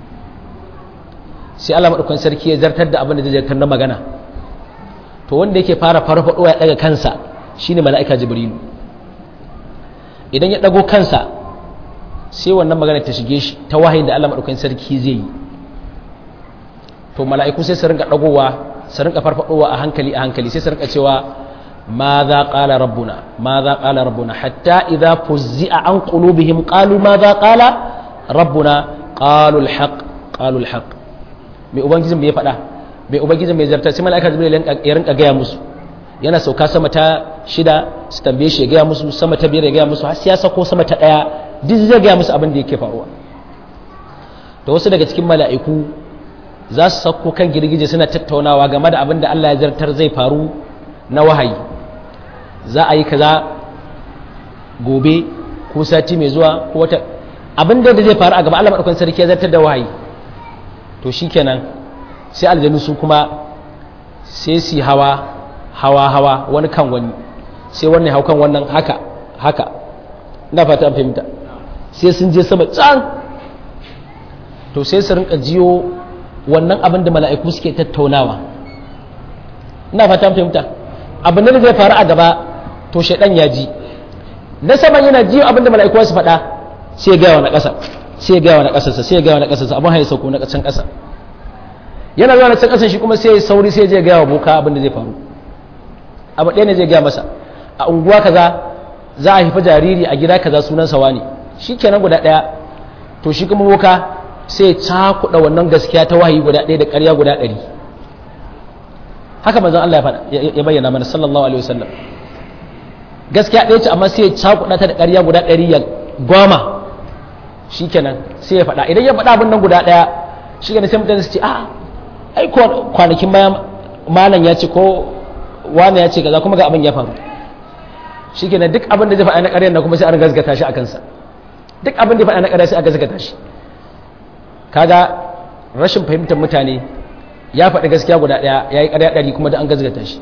sai Allah madaukakin sarki ya zartar da abin da zai zartar na magana to wanda yake fara farfadowa ya daga kansa shine mala'ika jibrilu idan ya ɗago kansa sai wannan magana ta shige shi ta wahayin da Allah maɗaukakin sarki zai yi to mala'iku sai su rinka ɗagowa su rinka farfaɗowa a hankali a hankali sai su rinka cewa ma za ƙala rabbuna ma za ƙala rabbuna hatta idza fuzzi'a an qulubihim qalu ma za ƙala rabbuna qalu alhaq qalu alhaq mai ubangijin bai faɗa mai ubangijin bai zarta sai mala'ika jibril ya rinka gaya musu yana sauka sama ta shida su tambaye shi ya gaya musu sama ta biyar ya gaya musu har sai ya sako sama ta ɗaya duk zai gaya musu abin da yake faruwa da wasu daga cikin mala'iku za su sako kan girgije suna tattaunawa game da abin da Allah ya zartar zai faru na wahayi za a yi kaza gobe ko sati mai zuwa ko wata abin da zai faru a gaba Allah madaukakin sarki ya zartar da wahayi to shikenan sai aljanu su kuma sai su hawa hawa hawa wani kan wani sai wannan hau kan wannan haka haka ina fata an fahimta sai sun je sama can to sai su rinka jiyo wannan abin da mala'iku suke tattaunawa ina fata an fahimta abin da zai faru a gaba to shaidan ya ji na saman yana jiyo abin da mala'iku su faɗa sai ya gaya wa na ƙasa sai ya gaya wa na ƙasarsa sai ya gaya wa na ƙasarsa abin haye sauko na can ƙasa yana zuwa na can ƙasan shi kuma sai ya sauri sai ya je gaya wa boka abin da zai faru abu ɗaya ne zai gaya masa a unguwa kaza za a haifi jariri a gida kaza sunan sawa ne shi kenan guda ɗaya to shi kuma boka sai cakuɗa wannan gaskiya ta wahayi guda ɗaya da ƙarya guda ɗari haka manzon Allah ya bayyana mana sallallahu alaihi wasallam gaskiya ɗaya ce amma sai ya cakuɗa ta da ƙarya guda ɗari ya goma shi kenan sai ya faɗa idan ya faɗa abin nan guda ɗaya shi kenan sai mutane su ce a ai kwanakin bayan malam ya ce ko wani ya ce kaza kuma ga abin ya faru shi kenan duk abin da zai faɗa na ƙaryar na kuma sai an gazgata shi a kansa duk abin da ya faɗa na ƙarya sai a gazgata shi kaga rashin fahimtar mutane ya faɗi gaskiya guda ɗaya ya yi ƙarya ɗari kuma da an gazgata shi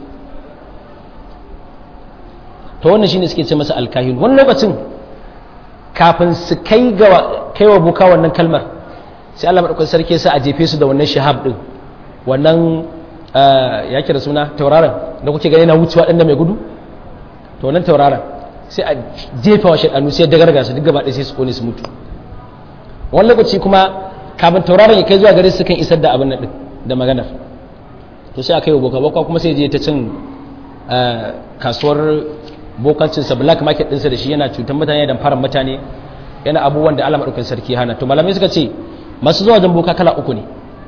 to wannan shine suke ce masa alkahin wani lokacin kafin su kai ga kai wa buka wannan kalmar sai Allah madaukakin sarki sa a jefe su da wannan shahab din wannan ya kira suna tauraron da kuke gani na wucewa ɗan da mai gudu to wannan tauraron sai a jefa wa shaɗanu sai dagarga su duk gaba ɗaya sai su kone su mutu wani lokaci kuma kafin tauraron ya kai zuwa gare su kan isar da abin nan din da maganar to sai a kai wa boka boka kuma sai je ta cin kasuwar bokancinsa black market ɗinsa da shi yana cutar mutane da fara mutane yana abubuwan da Allah maɗaukin sarki hana to malamai suka ce masu zuwa wajen boka kala uku ne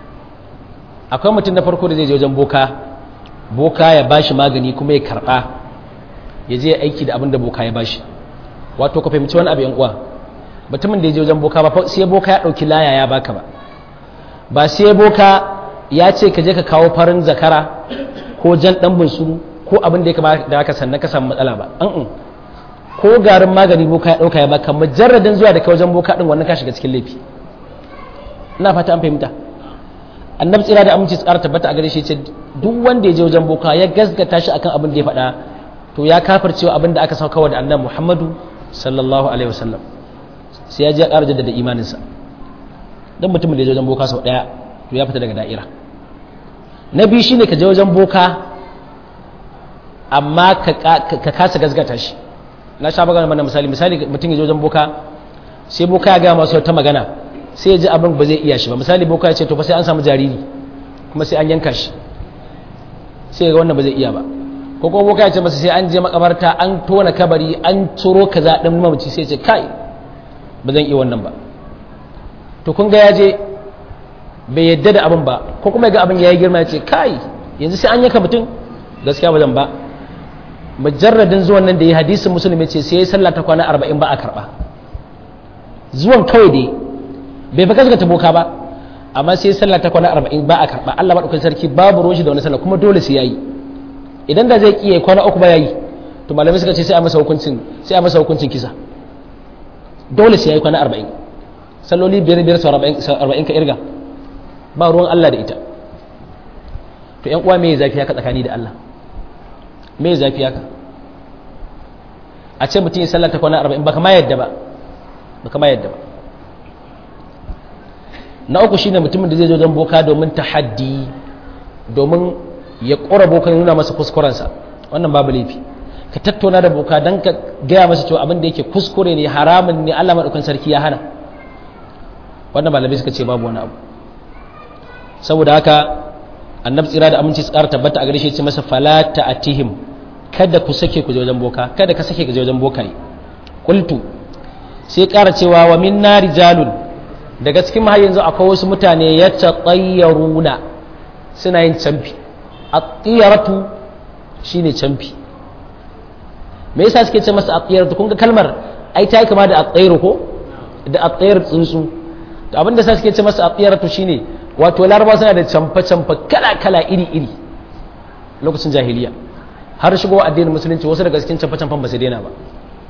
akwai mutum na farko da zai je wajen boka boka ya bashi magani kuma ya karɓa ya je aiki da abin da boka ya bashi wato ka fahimci wani abu yan uwa mutumin da ya je wajen boka ba sai boka ya ɗauki laya ya baka ba ba sai boka ya ce ka je ka kawo farin zakara ko jan ɗan bunsuru ko abin da ya kama da aka sannan ka samu matsala ba an ko garin magani boka ya ɗauka ya baka majarradin zuwa da kai wajen boka ɗin wannan ka shiga cikin laifi ina fata an fahimta annabi tsira da aminci tsara tabbata a gare shi ce duk wanda ya je wajen boka ya gasgata shi akan abin da ya faɗa to ya kafircewa abin da aka sauka da annabi muhammadu sallallahu alaihi wasallam sai ya je ya ƙara jaddada imaninsa dan mutumin da ya je wajen boka sau ɗaya to ya fita daga da'ira na biyu shine ka je wajen boka amma ka kasa gazgata shi na sha magana mana misali misali mutum ya je wajen boka sai boka ya gaya masu ta magana sai ya ji abin ba zai iya shi ba misali boka ya ce to fa sai an samu jariri kuma sai an yanka shi sai ga wannan ba zai iya ba ko kuma boka ya ce masa sai an je makabarta an tona kabari an ciro kaza din mamaci sai ya ce kai ba zan iya wannan ba to kun ga ya je bai yadda da abin ba ko kuma ya ga abin ya yi girma ya ce kai yanzu sai an yanka mutum gaskiya ba zan ba mujarradin zuwan nan da ya hadisin musulmi ce sai ya sallah ta kwana arba'in ba a karba zuwan kawai dai bai fa gaskata boka ba amma sai sallah ta kwana arba'in ba a karba Allah madaukakin sarki babu ruwan shi da wani sallah kuma dole sai yayi idan da zai kiyaye kwana uku ba yayi to malamai suka ce sai a masa hukuncin sai a masa hukuncin kisa dole sai yayi kwana arba'in salloli biyar biyar sau arba'in ka irga ba ruwan Allah da ita to yan uwa me zafi haka tsakani da Allah me zafi haka a ce mutum ya sallar ta kwana arba'in baka ma yadda ba baka ma yadda ba na uku shine mutumin da zai zo don boka domin tahaddi domin ya ƙora boka nuna masa kuskurensa wannan babu laifi ka tattauna da boka don ka gaya masa cewa abin da yake kuskure ne haramun ne Allah maɗaukan sarki ya hana wannan malamai suka ce babu wani abu saboda haka annabi tsira da aminci tsara tabbata a gare shi ce masa falata atihim kada ku sake ku je wajen boka kada ka sake ku je wajen boka qultu sai ƙara cewa wa min rijalun daga cikin mahal yanzu akwai wasu mutane ya tatayyaruna suna yin camfi at-tiyaratu shine camfi me yasa suke ce masa at-tiyaratu kun ga kalmar ai ta yi kama da at-tayru ko da at-tayr tsuntsu to abinda sa suke ce masa at-tiyaratu shine wato laraba suna da camfa camfa kala kala iri iri lokacin jahiliya har shigo addinin musulunci wasu daga cikin canfa-canfan ba su daina ba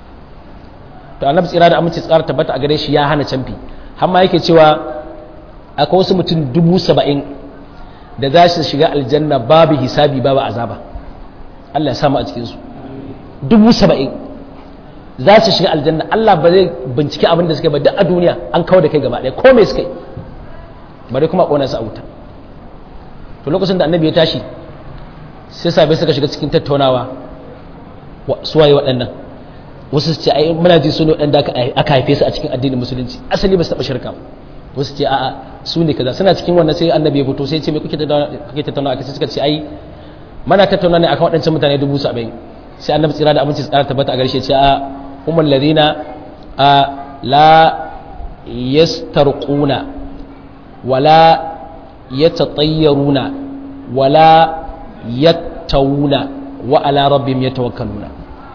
to annabi tsira da aminci tsara tabbata a gare shi ya hana canfi har ma yake cewa akwai wasu mutum dubu saba'in da za su shiga aljanna babu hisabi babu azaba Allah ya samu a cikinsu dubu saba'in za su shiga aljanna Allah ba zai bincike abin da suka ba duk a duniya an kawo da kai gaba ɗaya ko me suka yi bari kuma ƙona su a wuta to lokacin da annabi ya tashi sai sabai suka shiga cikin tattaunawa suwaye waɗannan wasu su ce ai muna ji su ne waɗanda aka haife su a cikin addinin musulunci asali ba su taɓa shirka wasu ce a'a su ne kaza suna cikin wannan sai annabi ya fito sai ce me kuke tattaunawa aka suka ce ai mana tattauna ne akan waɗancan mutane dubu saba'in sai annabi tsira da abinci tsara tabbata a garshe ce a umar ladina a la yastarquna wala yatatayyaruna wala yattawuna wa ala rabbihim yatawakkaluna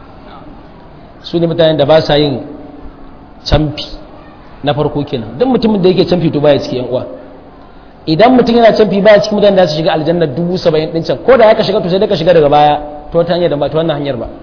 su ne mutanen da ba sa yin camfi na farko kenan duk mutumin da yake camfi to baya cikin yan uwa idan mutum yana camfi baya cikin mutanen da su shiga aljanna dubu saba'in din can ko da ya ka shiga to sai da ka shiga daga baya ta wata hanyar da ba ta wannan hanyar ba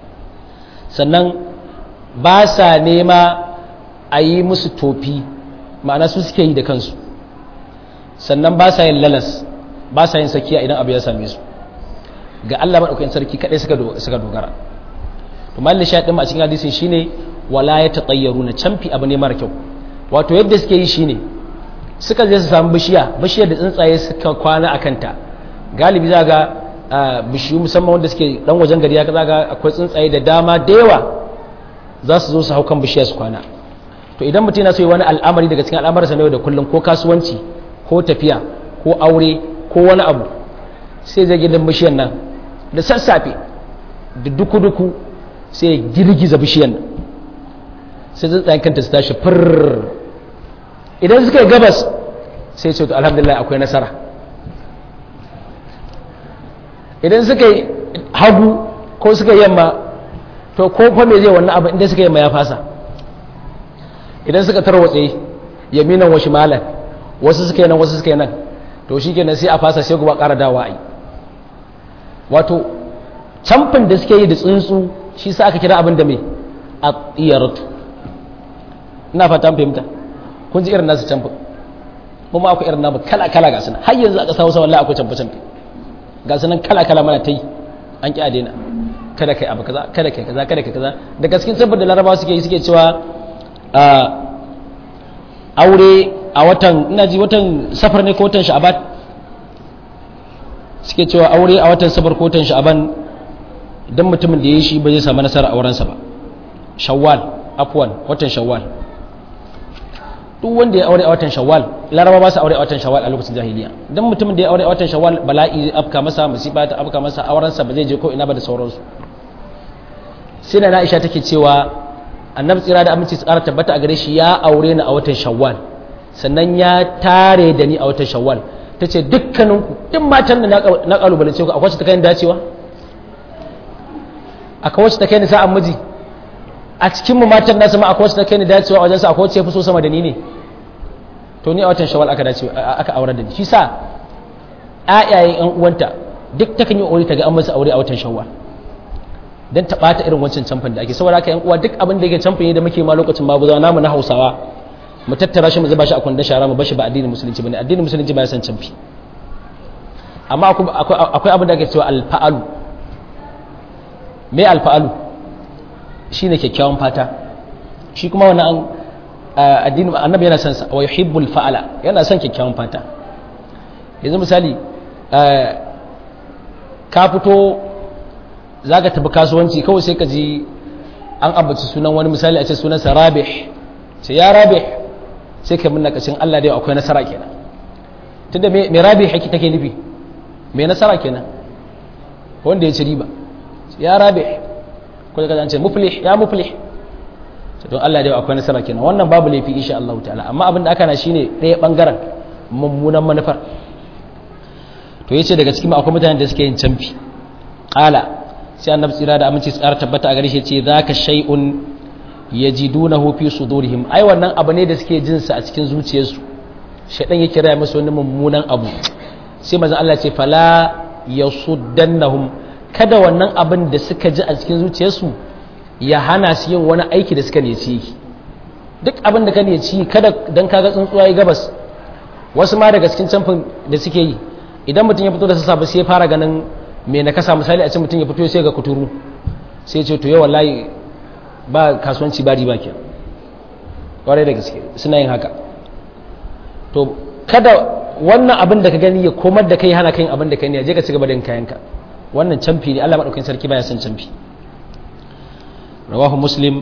sannan ba sa nema a yi musu tofi ma'ana su suke yi da kansu sannan ba sa yin lalas ba sa yin sakiya idan abu ya same su ga Allah maɗaukakin sarki kaɗai suka dogara to mallin sha ɗin a cikin hadisin shine wala ya taɗayyaru na camfi abu ne mara kyau wato yadda suke yi shine suka je su samu bishiya bishiyar da tsuntsaye suka kwana a kanta galibi za ga bishiyu musamman wanda suke dan wajen gari ya za ga akwai tsuntsaye da dama da yawa za su zo su hau kan bishiya su kwana to idan mutum yana so yi wani al'amari daga cikin al'amarsa na yau da kullum ko kasuwanci ko tafiya ko aure ko wani abu sai zai gidan bishiyar nan da sassafe da duku-duku sai ya girgiza bishiyar nan sai tsuntsayen kanta su tashi fir idan suka yi gabas sai ce to alhamdulillah akwai nasara idan suka yi hagu ko suka yi yamma to ko fa me zai wannan abu inda suka yamma ya fasa idan suka tarwatse yaminan wa shimalan wasu suka yi nan wasu suka yi nan to shi kenan sai a fasa sai kuma ƙara dawa a yi wato camfin da suke yi da tsuntsu shi sa aka kira abin da mai a tsiyaratu ina fata fahimta kun ji irin nasu camfin kuma akwai irin namu kala-kala ga sunan har yanzu a ƙasa hausa wallahi akwai camfe-camfe ga sunan kala-kala mana ta yi an ƙi a daina kada kai abu kaza kada kai kaza kada kai kaza da gaskin saboda larabawa suke yi suke cewa aure a watan ina ji watan safar ne ko watan sha'aban suke cewa aure a watan safar ko watan sha'aban idan mutumin da ya yi shi ba zai samu nasara aurensa ba shawwal afwan watan shawwal duk wanda ya aure a watan shawwal laraba ba su aure a watan shawwal a lokacin jahiliya idan mutumin da ya aure a watan shawwal bala'i zai afka masa musiba ta afka masa aurensa ba zai je ko ina ba da sauransu sai da Aisha take cewa annabi tsira da aminci tsara tabbata a gare shi ya aure ni a watan shawwal sannan ya tare da ni a watan shawwal ta ce dukkanin duk matan da na kalubalance ku akwai wacce ta kai ni dacewa akwai wacce ta kai ni sa'an miji a cikin mu matan nasu ma akwai wacce ta kai ni dacewa wajen sa akwai wacce ya fi so sama da ni ne to ni a watan shawwal aka dace aka aure da ni shi sa ayayen yan uwanta duk ta kan yi aure ta ga an masa aure a watan shawwal dan ta bata irin wancan camfin da ake saboda haka yan uwa duk abin da yake camfin ne da muke ma lokacin babu zawa namu na Hausawa mu tattara shi mu zuba shi a kwandon shara mu bashi ba addinin musulunci bane addinin musulunci ba ya san camfi amma akwai abin da ake cewa alfa'alu me alfa'alu shine kyakkyawan fata shi kuma wannan addinin annabi yana son sa wa yuhibbul fa'ala yana son kyakkyawan fata yanzu misali ka fito za ka tafi kasuwanci kawai sai ka ji an ambaci sunan wani misali a ce sunansa rabih ce ya rabih sai ka minna kashin Allah da akwai nasara kenan tunda me rabih haki take nufi me nasara kenan wanda ya ci riba ya rabih ko da ce muflih ya muflih don Allah da akwai nasara kenan wannan babu laifi insha Allah ta'ala amma abin da aka na shine ɗaya bangaren mummunan manufar to yace daga cikin akwai mutanen da suke yin canfi qala sai annabi tsira da aminci tsara tabbata a gare shi ce zaka shay'un yajidunahu fi sudurihim ai wannan abu ne da suke jin sa a cikin zuciyarsu shaydan yake raya musu wani mummunan abu sai manzon Allah ce fala yasuddannahum kada wannan abin da suka ji a cikin zuciyarsu ya hana su yin wani aiki da suka neci duk abin da ka neci kada dan kaga tsuntsuwa ya gabas wasu ma daga cikin camfin da suke yi idan mutum ya fito da sassafe sai ya fara ganin me na kasa misali a cikin mutum ya fito sai ga kuturu sai ce to yau wallahi ba kasuwanci ba riba ke kwarai da gaske suna yin haka to kada wannan abin da ka gani ya komar da kai hana kai abin da kai ne je ka ci gaba da yin kayanka wannan camfi ne Allah madaukakin sarki baya son camfi rawahu muslim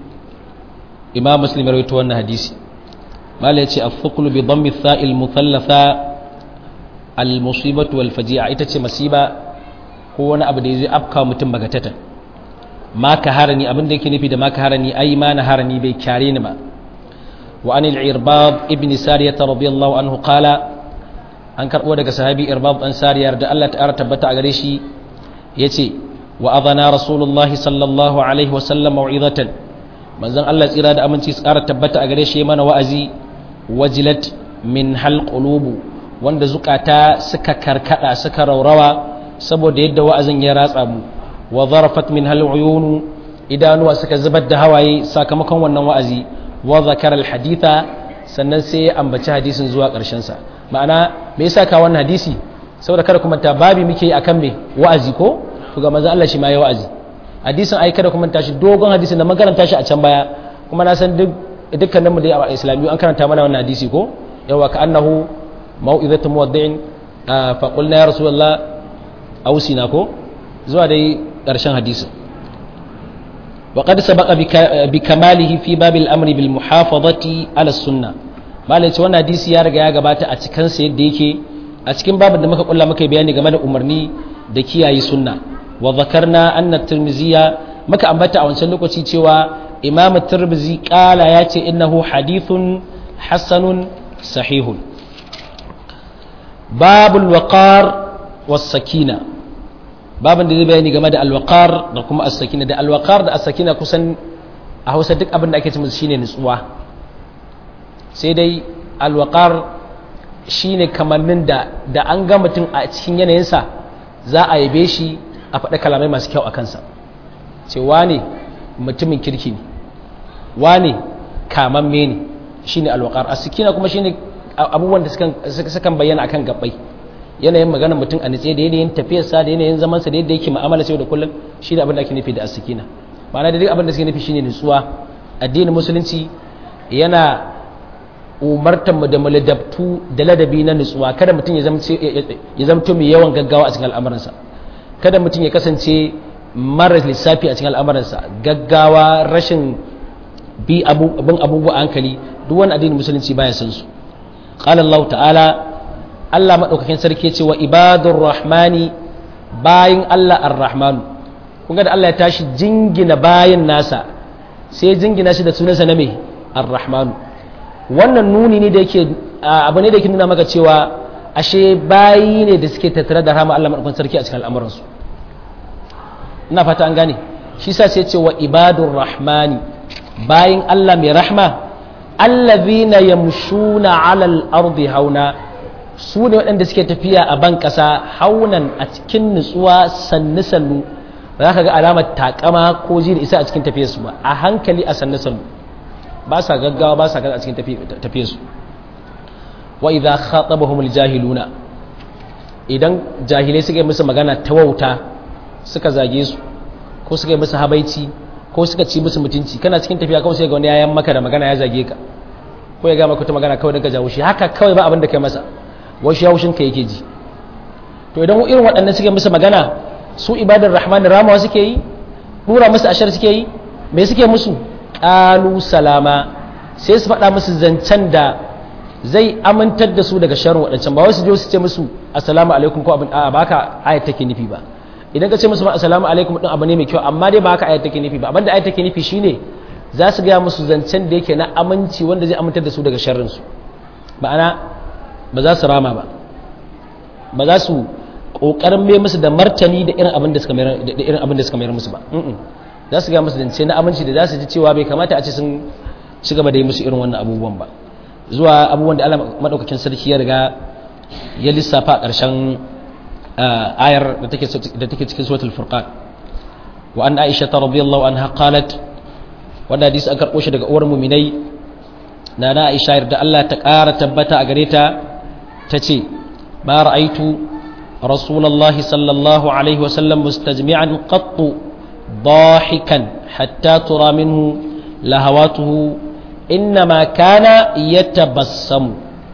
imam muslim ya rawaito wannan hadisi mala yace afqulu bi dhammi tha'il muthallatha al musibatu wal faji'a ita ce masiba ko wani abu da zai afka mutum bagatata ma ka harani abin da yake nufi da ma ka harani ai ma na harani bai kyare ni ba wa anil irbad ibn sariyah radiyallahu anhu qala an karbo daga sahabi irbad an sariyar da Allah ta'ala tabbata a gare shi yace wa adana rasulullah sallallahu alaihi wa sallam mau'izatan manzon Allah tsira da aminci tsara tabbata a gare shi mana wa'azi wajilat min hal qulubu wanda zukata suka karkada suka raurawa saboda yadda wa'azin ya ratsa mu wa zarafat min hal uyunu idanuwa suka zubar da hawaye sakamakon wannan wa'azi wa zakara al haditha sannan sai ya ambaci hadisin zuwa karshen sa ma'ana me yasa ka wannan hadisi saboda kada kuma ta babi muke akan me wa'azi ko to ga manzo Allah shi ma ya wa'azi hadisin ai kada kuma tashi dogon hadisin da makaranta shi a can baya kuma na san duk dukkanin mu da a islamiyu an karanta mana wannan hadisi ko yawa ka annahu mau'izatu muwaddi'in fa qulna ya rasulullah ausina ko zuwa dai ƙarshen hadisin وقد سبق بكماله في باب الامر بالمحافظه على السنه malai ce wannan hadisi ya riga ya gabata a cikin sa yadda yake a cikin babin da muka kulla muka bayani game da umarni da kiyaye sunna wa zakarna anna tirmiziya muka ambata a wancan lokaci cewa imam tirmizi kala ya ce innahu hadithun hasanun sahihun babul waqar was sakina babin da zai bayani game da alwaqar da kuma as-sakina da alwaqar da as-sakina kusan a Hausa duk abin da ake cewa shine nutsuwa sai dai alwaqar shine kamannin da da an ga mutum a cikin yanayinsa za a yabe shi a faɗa kalamai masu kyau a kansa ce wane mutumin kirki ne wane kamamme ne shine alwaqar as-sakina kuma shine abubuwan da sukan bayyana akan gabbai yanayin maganar mutum a nitse da yanayin tafiyarsa da yanayin zamansa da yadda yake ma'amala sai da kullum shi da abin da ake nufi da as-sakina ma'ana da duk abin da suke nufi shine nutsuwa addinin musulunci yana umartar mu da muladabtu da ladabi na nutsuwa kada mutum ya zamto mai yawan gaggawa a cikin al'amuransa kada mutum ya kasance mara lissafi a cikin al'amuransa gaggawa rashin bi abin abubuwa hankali duk wani addinin musulunci baya san su qala Allah ta'ala Allah maɗaukakin sarki ce wa ibadur rahmani bayin Allah ar-rahmanu kun da Allah ya tashi jingina bayin nasa sai jingina shi da sunansa na mai ar-rahmanu wannan nuni ne da yake abu ne da yake nuna maka cewa ashe bayi ne da suke tattare da rahama Allah maɗaukakin sarki a cikin al'amuransu ina fata an gane shi sa sai ce wa ibadur rahmani bayin Allah mai rahma allazina yamshuna 'alal ardi hauna su ne waɗanda suke tafiya a ban ƙasa haunan a cikin nutsuwa sannu-sannu za ka ga alamar takama ko ji da isa a cikin tafiyarsu ba a hankali a sannu-sannu ba sa gaggawa ba sa gaza a cikin tafiyarsu wa idza khatabahum jahiluna idan jahilai suka yi musu magana ta wauta suka zage su ko suka yi musu habaici ko suka ci musu mutunci kana cikin tafiya kawai sai ga wani yayan maka da magana ya zage ka ko ya ga maka ta magana kawai daga jawo shi haka kawai ba abin da kai masa wasu yaushin ka yake ji to idan irin waɗannan suke musu magana su ibadar rahmanin ramawa suke yi ɗura musu ashar suke yi me suke musu ƙalu salama sai su faɗa musu zancen da zai amintar da su daga sharrin waɗancan ba wasu je su ce musu assalamu alaikum ko abin a ba ka ayat take nufi ba idan ka ce musu assalamu alaikum din abu ne mai kyau amma dai ba haka ayat take nufi ba abinda ayat take nufi shine za su gaya musu zancen da yake na aminci wanda zai amintar da su daga sharrin su ma'ana ba za su rama ba ba za su kokarin mai musu da martani da irin abin da suka mayar da irin abin da suka mayar musu ba za su ga musu zance na aminci da za su ji cewa bai kamata a ce sun ci gaba da yi musu irin wannan abubuwan ba zuwa abubuwan da Allah madaukakin sarki ya riga ya lissafa a ƙarshen ayar da take da take cikin suratul furqan wa an aisha radhiyallahu anha qalat wanda hadisi an karbo shi daga uwar mu'minai na na aisha da Allah ta ƙara tabbata a gare ta tace ma ra'aitu rasulullahi sallallahu alaihi wa sallam mustajmi'an qattu dahikan hatta tura minhu lahawatuhu innama kana yatabassamu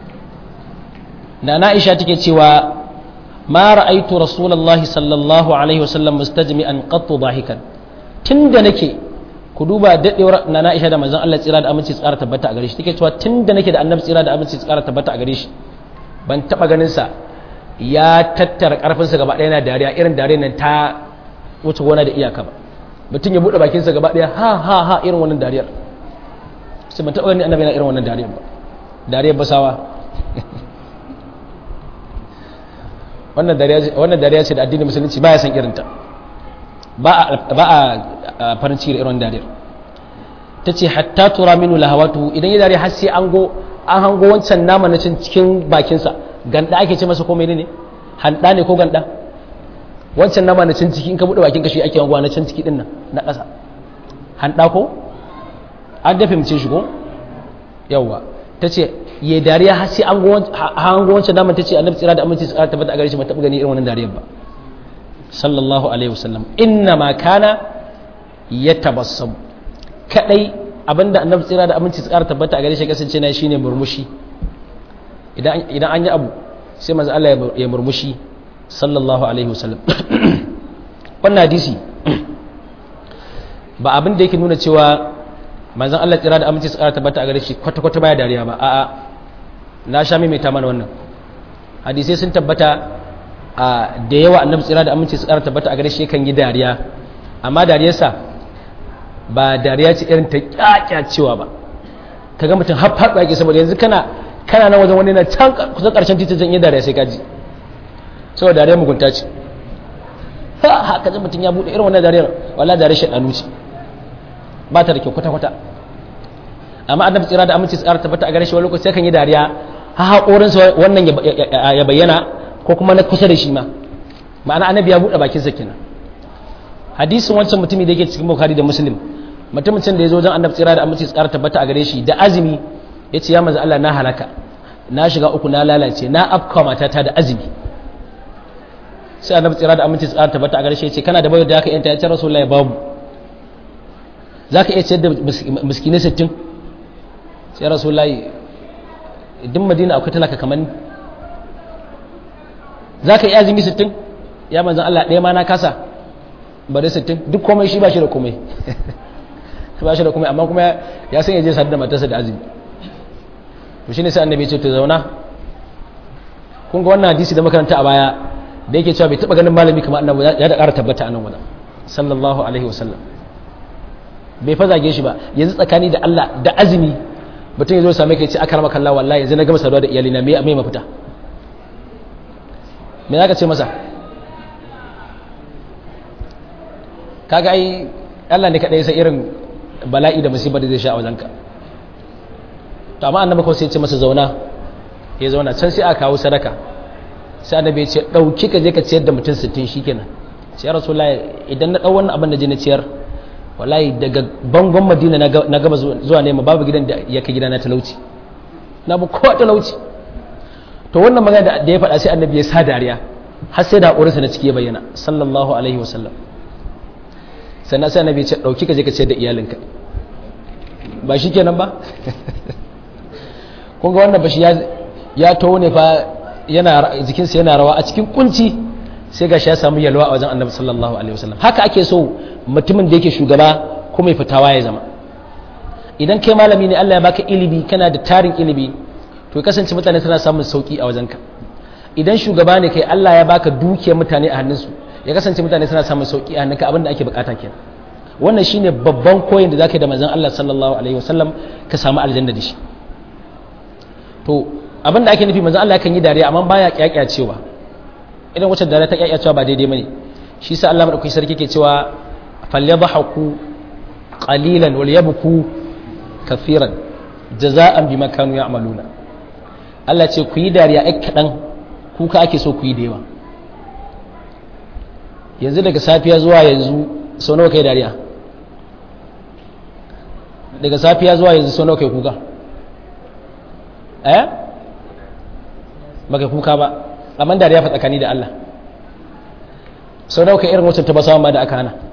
na na aisha take cewa ma ra'aitu rasulullahi sallallahu alaihi wasallam mustajmi'an qattu dahikan tunda nake ku duba dadewar na na aisha da manzon Allah tsira da aminci tsara tabbata a gare shi take cewa tunda nake da annabi tsira da aminci tsara tabbata a gare shi ban taba ganin sa ya tattara karfin sa gaba ɗaya na dariya irin dariyar nan ta wuce gona da iyaka ba mutum ya bude bakin sa gaba ɗaya ha ha ha irin wannan dariyar sai ban taba ganin annabi na irin wannan dariyar ba dariyar basawa wannan dariya ce da addinin musulunci ba ya san irinta ba a farin ciki da irin dariyar ta ce hatta tura minu lahawatu idan ya dariya har sai an go an hango wancan nama na cin cikin bakinsa ganda ake ce masa ko mai ne handa ne ko ganda wancan nama na cin ciki in ka buɗe bakin ka shi ake hangowa na cin ciki din nan na ƙasa handa ko an dafe mace shi ko yawwa ta ce ya dariya har sai an go wancan daman ta ce annabi tsira da aminci tsara tabbata a gare shi ba taɓa gani irin wannan dariyar ba sallallahu alaihi wasallam inna ma kana ya tabassamu kadai abinda annabi tsira da aminci tsara tabbata a gare shi kasance na shine murmushi idan idan an yi abu sai manzo Allah ya murmushi sallallahu alaihi wasallam wannan hadisi ba abin da yake nuna cewa manzon Allah tsira da aminci tsara tabbata a gare shi kwata-kwata baya dariya ba a'a na sha maimaita mana wannan hadisai sun tabbata a da yawa annabi tsira da aminci tsara tabbata a gare shi kan yi dariya amma dariyarsa ba dariya ce irin ta kyakyacewa ba kaga mutum har faɗo yake saboda yanzu kana kana nan wajen wani na can kusan ƙarshen titin zan yi dariya sai kaji saboda dariya mugunta ce ha ha kaji mutum ya buɗe irin wannan dariyar wallahi dariyar shaɗanu ce ba ta da kyau kwata-kwata amma annabi tsira da aminci tsara tabbata a gare shi wani lokaci sai kan yi dariya ha haƙorinsa wannan ya bayyana ko kuma na kusa da shi ma ma'ana annabi ya buɗe bakinsa kenan hadisin wancan mutumi da yake cikin bukhari da muslim mutumin da ya zo wajen annabi tsira da aminci tsara tabbata a gare shi da azumi ya ce ya maza Allah na halaka na shiga uku na lalace na afka matata da azumi sai annabi tsira da aminci tsara tabbata a gare shi ya ce kana da bayar da haka yanta ya ce rasulullahi babu za ka iya ciyar da miskinai sittin sai rasulullahi duk madina akwai talaka kamar ni za ka iya azumi sittin ya manzan Allah ɗaya ma na kasa bari sittin duk komai shi ba shi da komai ba shi da komai amma kuma ya san ya je sadu da matarsa da azumi to shi ne sai annabi ce ta zauna kun ga wannan hadisi da makaranta a baya da yake cewa bai taɓa ganin malami kamar annabi ya da ƙara tabbata a nan wajen sallallahu alaihi wasallam bai fa zage shi ba yanzu tsakani da Allah da azumi mutum ya zo same ka ya ce aka rama kalla wallahi yanzu na gama saduwa da iyalina me mai mafita me za ka ce masa kaga ai Allah ne kaɗai sai irin bala'i da musibar da zai sha a wajenka to amma annabi kawai sai ya ce masa zauna ya zauna can sai aka kawo sadaka sai annabi ya ce ɗauki ka je ka ciyar da mutum sittin shikenan sai ya rasulullahi idan na ɗau wannan abin da je na ciyar wallahi daga bangon madina na gaba zuwa nema babu gidan da ya kai gidana talauci na bu kowa talauci to wannan magana da ya faɗa sai annabi ya sa dariya har sai da haƙurinsa na ciki ya bayyana sallallahu alaihi wasallam sannan sai annabi ya ce ɗauki ka je ka ciyar da iyalinka ba shi kenan ba kun ga wannan bashi ya taho ne fa yana jikinsa yana rawa a cikin kunci sai ga ya samu yalwa a wajen annabi sallallahu alaihi wasallam haka ake so mutumin da yake shugaba ko mai fitawa ya zama idan kai malami ne Allah ya baka ilimi kana da tarin ilimi to ya kasance mutane suna samun sauki a wajenka idan shugaba ne kai Allah ya baka dukiyar mutane a hannunsu ya kasance mutane suna samun sauki a hannunka abinda ake bukata kenan wannan shine babban koyin da zaka yi da manzon Allah sallallahu alaihi wasallam ka samu aljanna da shi to abinda ake nufi manzon Allah kan yi dariya amma baya kyakyacewa idan wacce dariya ta kyakyacewa ba daidai bane shi sa Allah madaukakin sarki ke cewa falyadhaku qalilan wal yabku kafiran jaza'an bima kanu ya'maluna Allah ce ku yi dariya ai kadan kuka ake so ku yi da yawa yanzu daga safiya zuwa yanzu sau nawa kai dariya daga safiya zuwa yanzu sau nawa kai kuka eh baka kuka ba amma dariya fa tsakani da Allah sau nawa kai irin wacce ta basawa ma da aka hana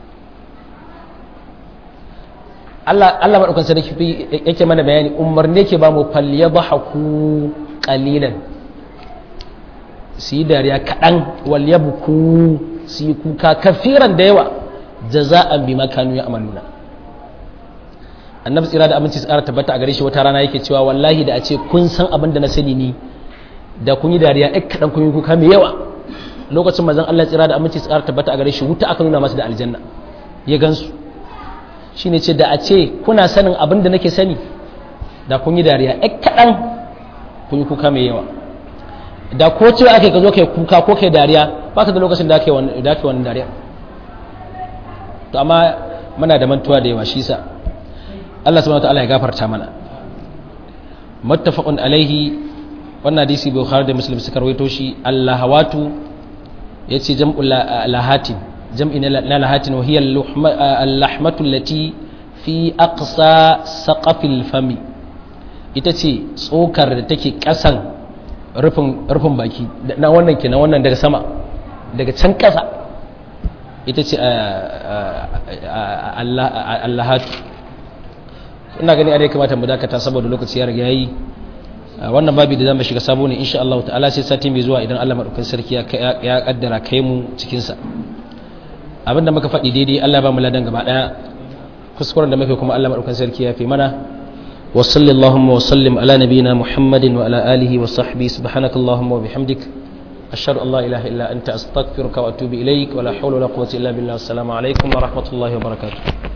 Allah Allah madaukan sarki yake mana bayani umarni yake ba mu falyadhaku qalilan su yi dariya kaɗan wal yabku su yi kuka kafiran da yawa jaza'an bi makanu ya amaluna annabi tsira da aminci tsara tabbata a gare shi wata rana yake cewa wallahi da a ce kun san abin da na sani ni da kun yi dariya ɗan kaɗan kun yi kuka mai yawa lokacin mazan Allah tsira da aminci tsara tabbata a gare shi wuta aka nuna masa da aljanna ya gansu shi ne ce da a ce kuna sanin abin da nake sani da kun yi dariya ɗan kaɗan kun yi kuka mai yawa da ko cewa ake ka zo kai kuka ko kai dariya ba ka da lokacin da ake wani dariya to amma muna da mantuwa da yawa shi sa Allah subhanahu wa ta'ala ya gafarta mana muttafaqun alaihi wannan hadisi bukhari da muslim suka rawaito shi allahawatu yace jam'u lahatin jam'i na lahatin wa hiya al-lahmatu allati fi aqsa saqafil fami ita ce tsokar da take kasan rufin rufin baki na wannan kenan wannan daga sama daga can kasa ita ce allahatu ina gani a kamata mu dakata saboda lokaci ya riga yayi wannan babi da zamu shiga sabo ne insha Allah ta'ala sai sati mai zuwa idan Allah madaukakin sarki ya kaddara kai mu cikin sa abinda muka faɗi daidai Allah ba mu ladan gaba daya kuskuren da muke kuma Allah madaukakin sarki ya fi mana wa sallallahu wa sallim ala nabiyyina muhammadin wa ala alihi wa sahbihi subhanakallahumma wa bihamdik ashhadu an la ilaha illa anta astaghfiruka wa atubu ilaik wa la hawla wa la quwwata illa billah assalamu alaikum wa rahmatullahi wa barakatuh